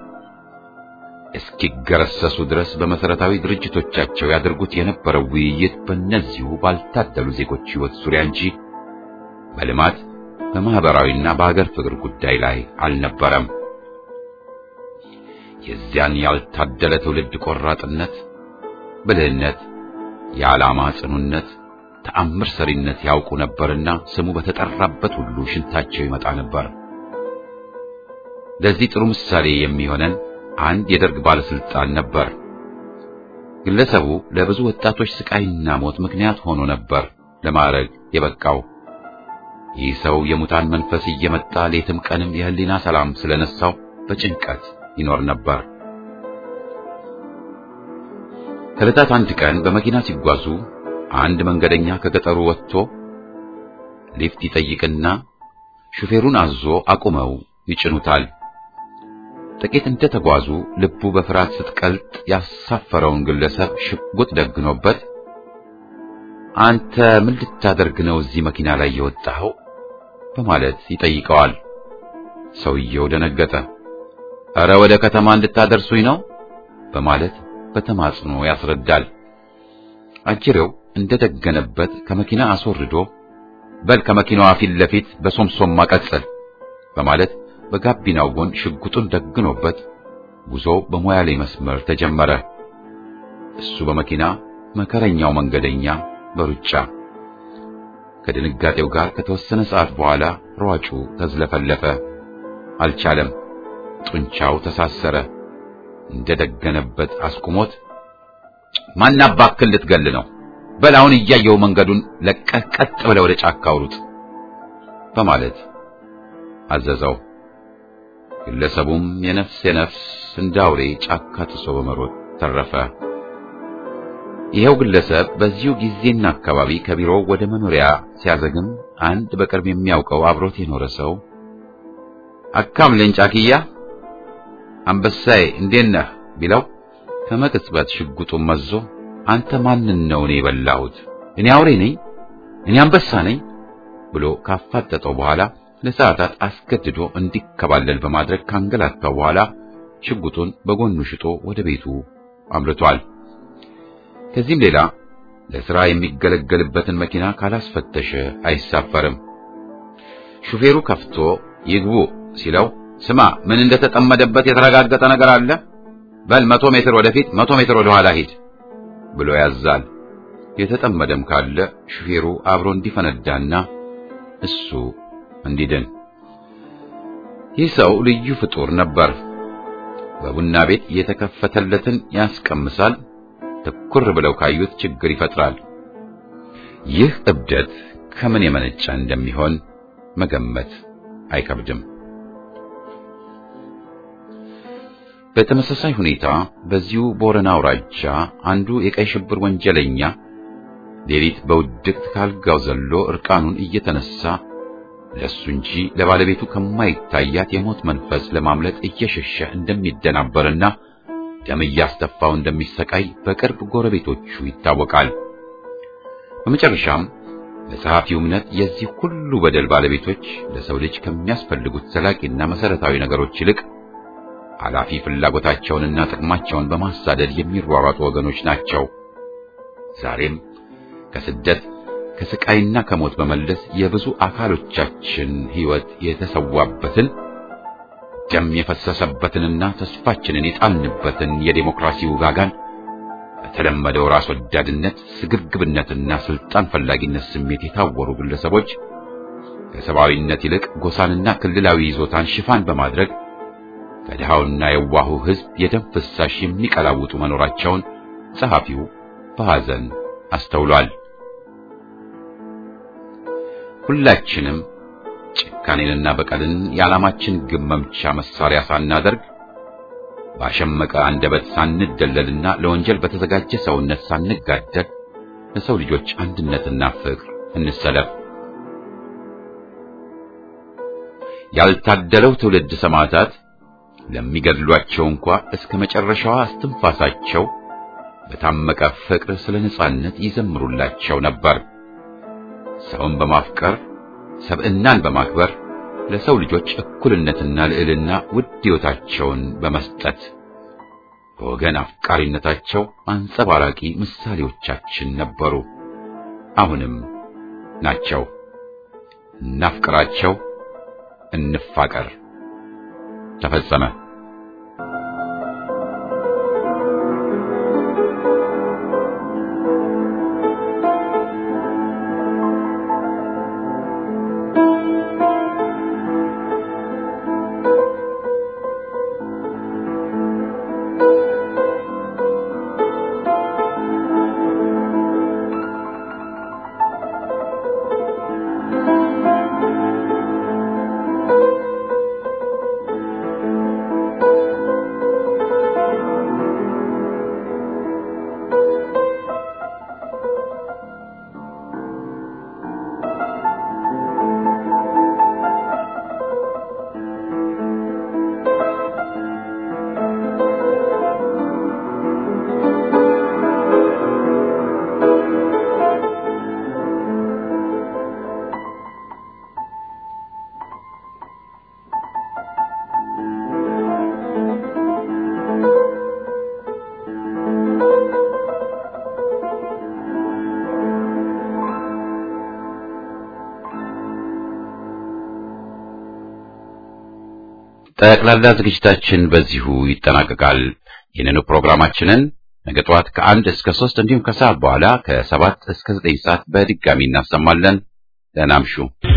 እስኪገረሰሱ ድረስ በመሰረታዊ ድርጅቶቻቸው ያደርጉት የነበረው ውይይት በእነዚሁ ባልታደሉ ዜጎች ሕይወት ዙሪያ እንጂ በልማት በማህበራዊና በሀገር ፍቅር ጉዳይ ላይ አልነበረም። የዚያን ያልታደለ ትውልድ ቆራጥነት፣ ብልህነት፣ የዓላማ ጽኑነት ተአምር ሰሪነት ያውቁ ነበርና ስሙ በተጠራበት ሁሉ ሽንታቸው ይመጣ ነበር። ለዚህ ጥሩ ምሳሌ የሚሆነን አንድ የደርግ ባለስልጣን ነበር። ግለሰቡ ለብዙ ወጣቶች ስቃይና ሞት ምክንያት ሆኖ ነበር ለማዕረግ የበቃው። ይህ ሰው የሙታን መንፈስ እየመጣ ሌትም ቀንም የህሊና ሰላም ስለነሳው በጭንቀት ይኖር ነበር። ከዕለታት አንድ ቀን በመኪና ሲጓዙ አንድ መንገደኛ ከገጠሩ ወጥቶ ሊፍት ይጠይቅና ሹፌሩን አዞ አቁመው ይጭኑታል። ጥቂት እንደተጓዙ ልቡ በፍርሃት ስትቀልጥ ያሳፈረውን ግለሰብ ሽጉጥ ደግኖበት አንተ ምን ልታደርግ ነው እዚህ መኪና ላይ የወጣኸው? በማለት ይጠይቀዋል። ሰውየው ደነገጠ። እረ ወደ ከተማ እንድታደርሱኝ ነው በማለት በተማጽኖ ያስረዳል። አጅሬው እንደደገነበት ከመኪና አስወርዶ በል ከመኪናዋ ፊት ለፊት በሶምሶም ማቀጸል በማለት በጋቢናው ጎን ሽጉጡን ደግኖበት ጉዞ በሞያሌ መስመር ተጀመረ። እሱ በመኪና መከረኛው መንገደኛ በሩጫ ከድንጋጤው ጋር ከተወሰነ ሰዓት በኋላ ሯጩ ተዝለፈለፈ። አልቻለም። ጡንቻው ተሳሰረ። እንደደገነበት አስቁሞት ማን አባክል ልትገል ነው? በል አሁን እያየው መንገዱን ለቀህ ቀጥ ብለህ ወደ ጫካ አውሩጥ በማለት አዘዘው። ግለሰቡም የነፍስ የነፍስ እንዳውሬ ጫካ ጥሶ በመሮጥ ተረፈ። ይኸው ግለሰብ በዚሁ ጊዜና አካባቢ ከቢሮው ወደ መኖሪያ ሲያዘግም አንድ በቅርብ የሚያውቀው አብሮት የኖረ ሰው አካም ለንጫክያ አንበሳዬ እንዴት ነህ ቢለው ከመቅጽበት ሽጉጡን መዞ አንተ ማንን ነው እኔ የበላሁት? እኔ አውሬ ነኝ? እኔ አንበሳ ነኝ? ብሎ ካፋጠጠው በኋላ ለሰዓታት አስገድዶ እንዲከባለል በማድረግ ካንገላታው በኋላ ሽጉጡን በጎኑ ሽጦ ወደ ቤቱ አምርቷል። ከዚህም ሌላ ለሥራ የሚገለገልበትን መኪና ካላስፈተሸ አይሳፈርም። ሹፌሩ ከፍቶ ይግቡ ሲለው ስማ ምን እንደተጠመደበት የተረጋገጠ ነገር አለ? በል መቶ ሜትር ወደፊት መቶ ሜትር ወደ ኋላ ሂድ ብሎ ያዛል። የተጠመደም ካለ ሹፌሩ አብሮ እንዲፈነዳና እሱ እንዲድን። ይህ ሰው ልዩ ፍጡር ነበር። በቡና ቤት የተከፈተለትን ያስቀምሳል። ትኩር ብለው ካዩት ችግር ይፈጥራል። ይህ እብደት ከምን የመነጨ እንደሚሆን መገመት አይከብድም። በተመሳሳይ ሁኔታ በዚሁ ቦረና አውራጃ አንዱ የቀይ ሽብር ወንጀለኛ ሌሊት በውድቅት ካልጋው ዘሎ እርቃኑን እየተነሳ ለሱ እንጂ ለባለቤቱ ከማይታያት የሞት መንፈስ ለማምለጥ እየሸሸ እንደሚደናበርና ደም እያስተፋው እንደሚሰቃይ በቅርብ ጎረቤቶቹ ይታወቃል። በመጨረሻም በጸሐፊው እምነት የዚህ ሁሉ በደል ባለቤቶች ለሰው ልጅ ከሚያስፈልጉት ዘላቂና መሰረታዊ ነገሮች ይልቅ ኃላፊ ፍላጎታቸውንና ጥቅማቸውን በማሳደድ የሚሯሯጡ ወገኖች ናቸው። ዛሬም ከስደት ከስቃይና ከሞት በመለስ የብዙ አካሎቻችን ሕይወት የተሰዋበትን ደም የፈሰሰበትንና ተስፋችንን የጣልንበትን የዴሞክራሲ ውጋጋን በተለመደው ራስ ወዳድነት፣ ስግብግብነትና ስልጣን ፈላጊነት ስሜት የታወሩ ግለሰቦች ከሰብአዊነት ይልቅ ጎሳንና ክልላዊ ይዞታን ሽፋን በማድረግ ከድሃውና የዋሁ ሕዝብ የደም ፍሳሽ የሚቀላውጡ መኖራቸውን ጸሐፊው በሐዘን አስተውሏል። ሁላችንም ጭካኔንና በቀልን የዓላማችን ግብ መምቻ መሳሪያ ሳናደርግ ባሸመቀ አንደበት ሳንደለልና ለወንጀል በተዘጋጀ ሰውነት ሳንጋደል ለሰው ልጆች አንድነትና ፍቅር እንሰለፍ። ያልታደለው ትውልድ ሰማዕታት ለሚገድሏቸው እንኳ እስከ መጨረሻዋ እስትንፋሳቸው በታመቀ ፍቅር ስለ ነጻነት ይዘምሩላቸው ነበር። ሰውን በማፍቀር ሰብዕናን በማክበር ለሰው ልጆች እኩልነትና ልዕልና ውድ ሕይወታቸውን በመስጠት በወገን አፍቃሪነታቸው አንጸባራቂ ምሳሌዎቻችን ነበሩ። አሁንም ናቸው። እናፍቅራቸው፣ እንፋቀር። ተፈጸመ። ጠቅላላ ዝግጅታችን በዚሁ ይጠናቀቃል። ይህንኑ ፕሮግራማችንን ነገ ጠዋት ከአንድ እስከ ሶስት እንዲሁም ከሰዓት በኋላ ከሰባት እስከ ዘጠኝ ሰዓት በድጋሚ እናሰማለን። ደህና እምሹ።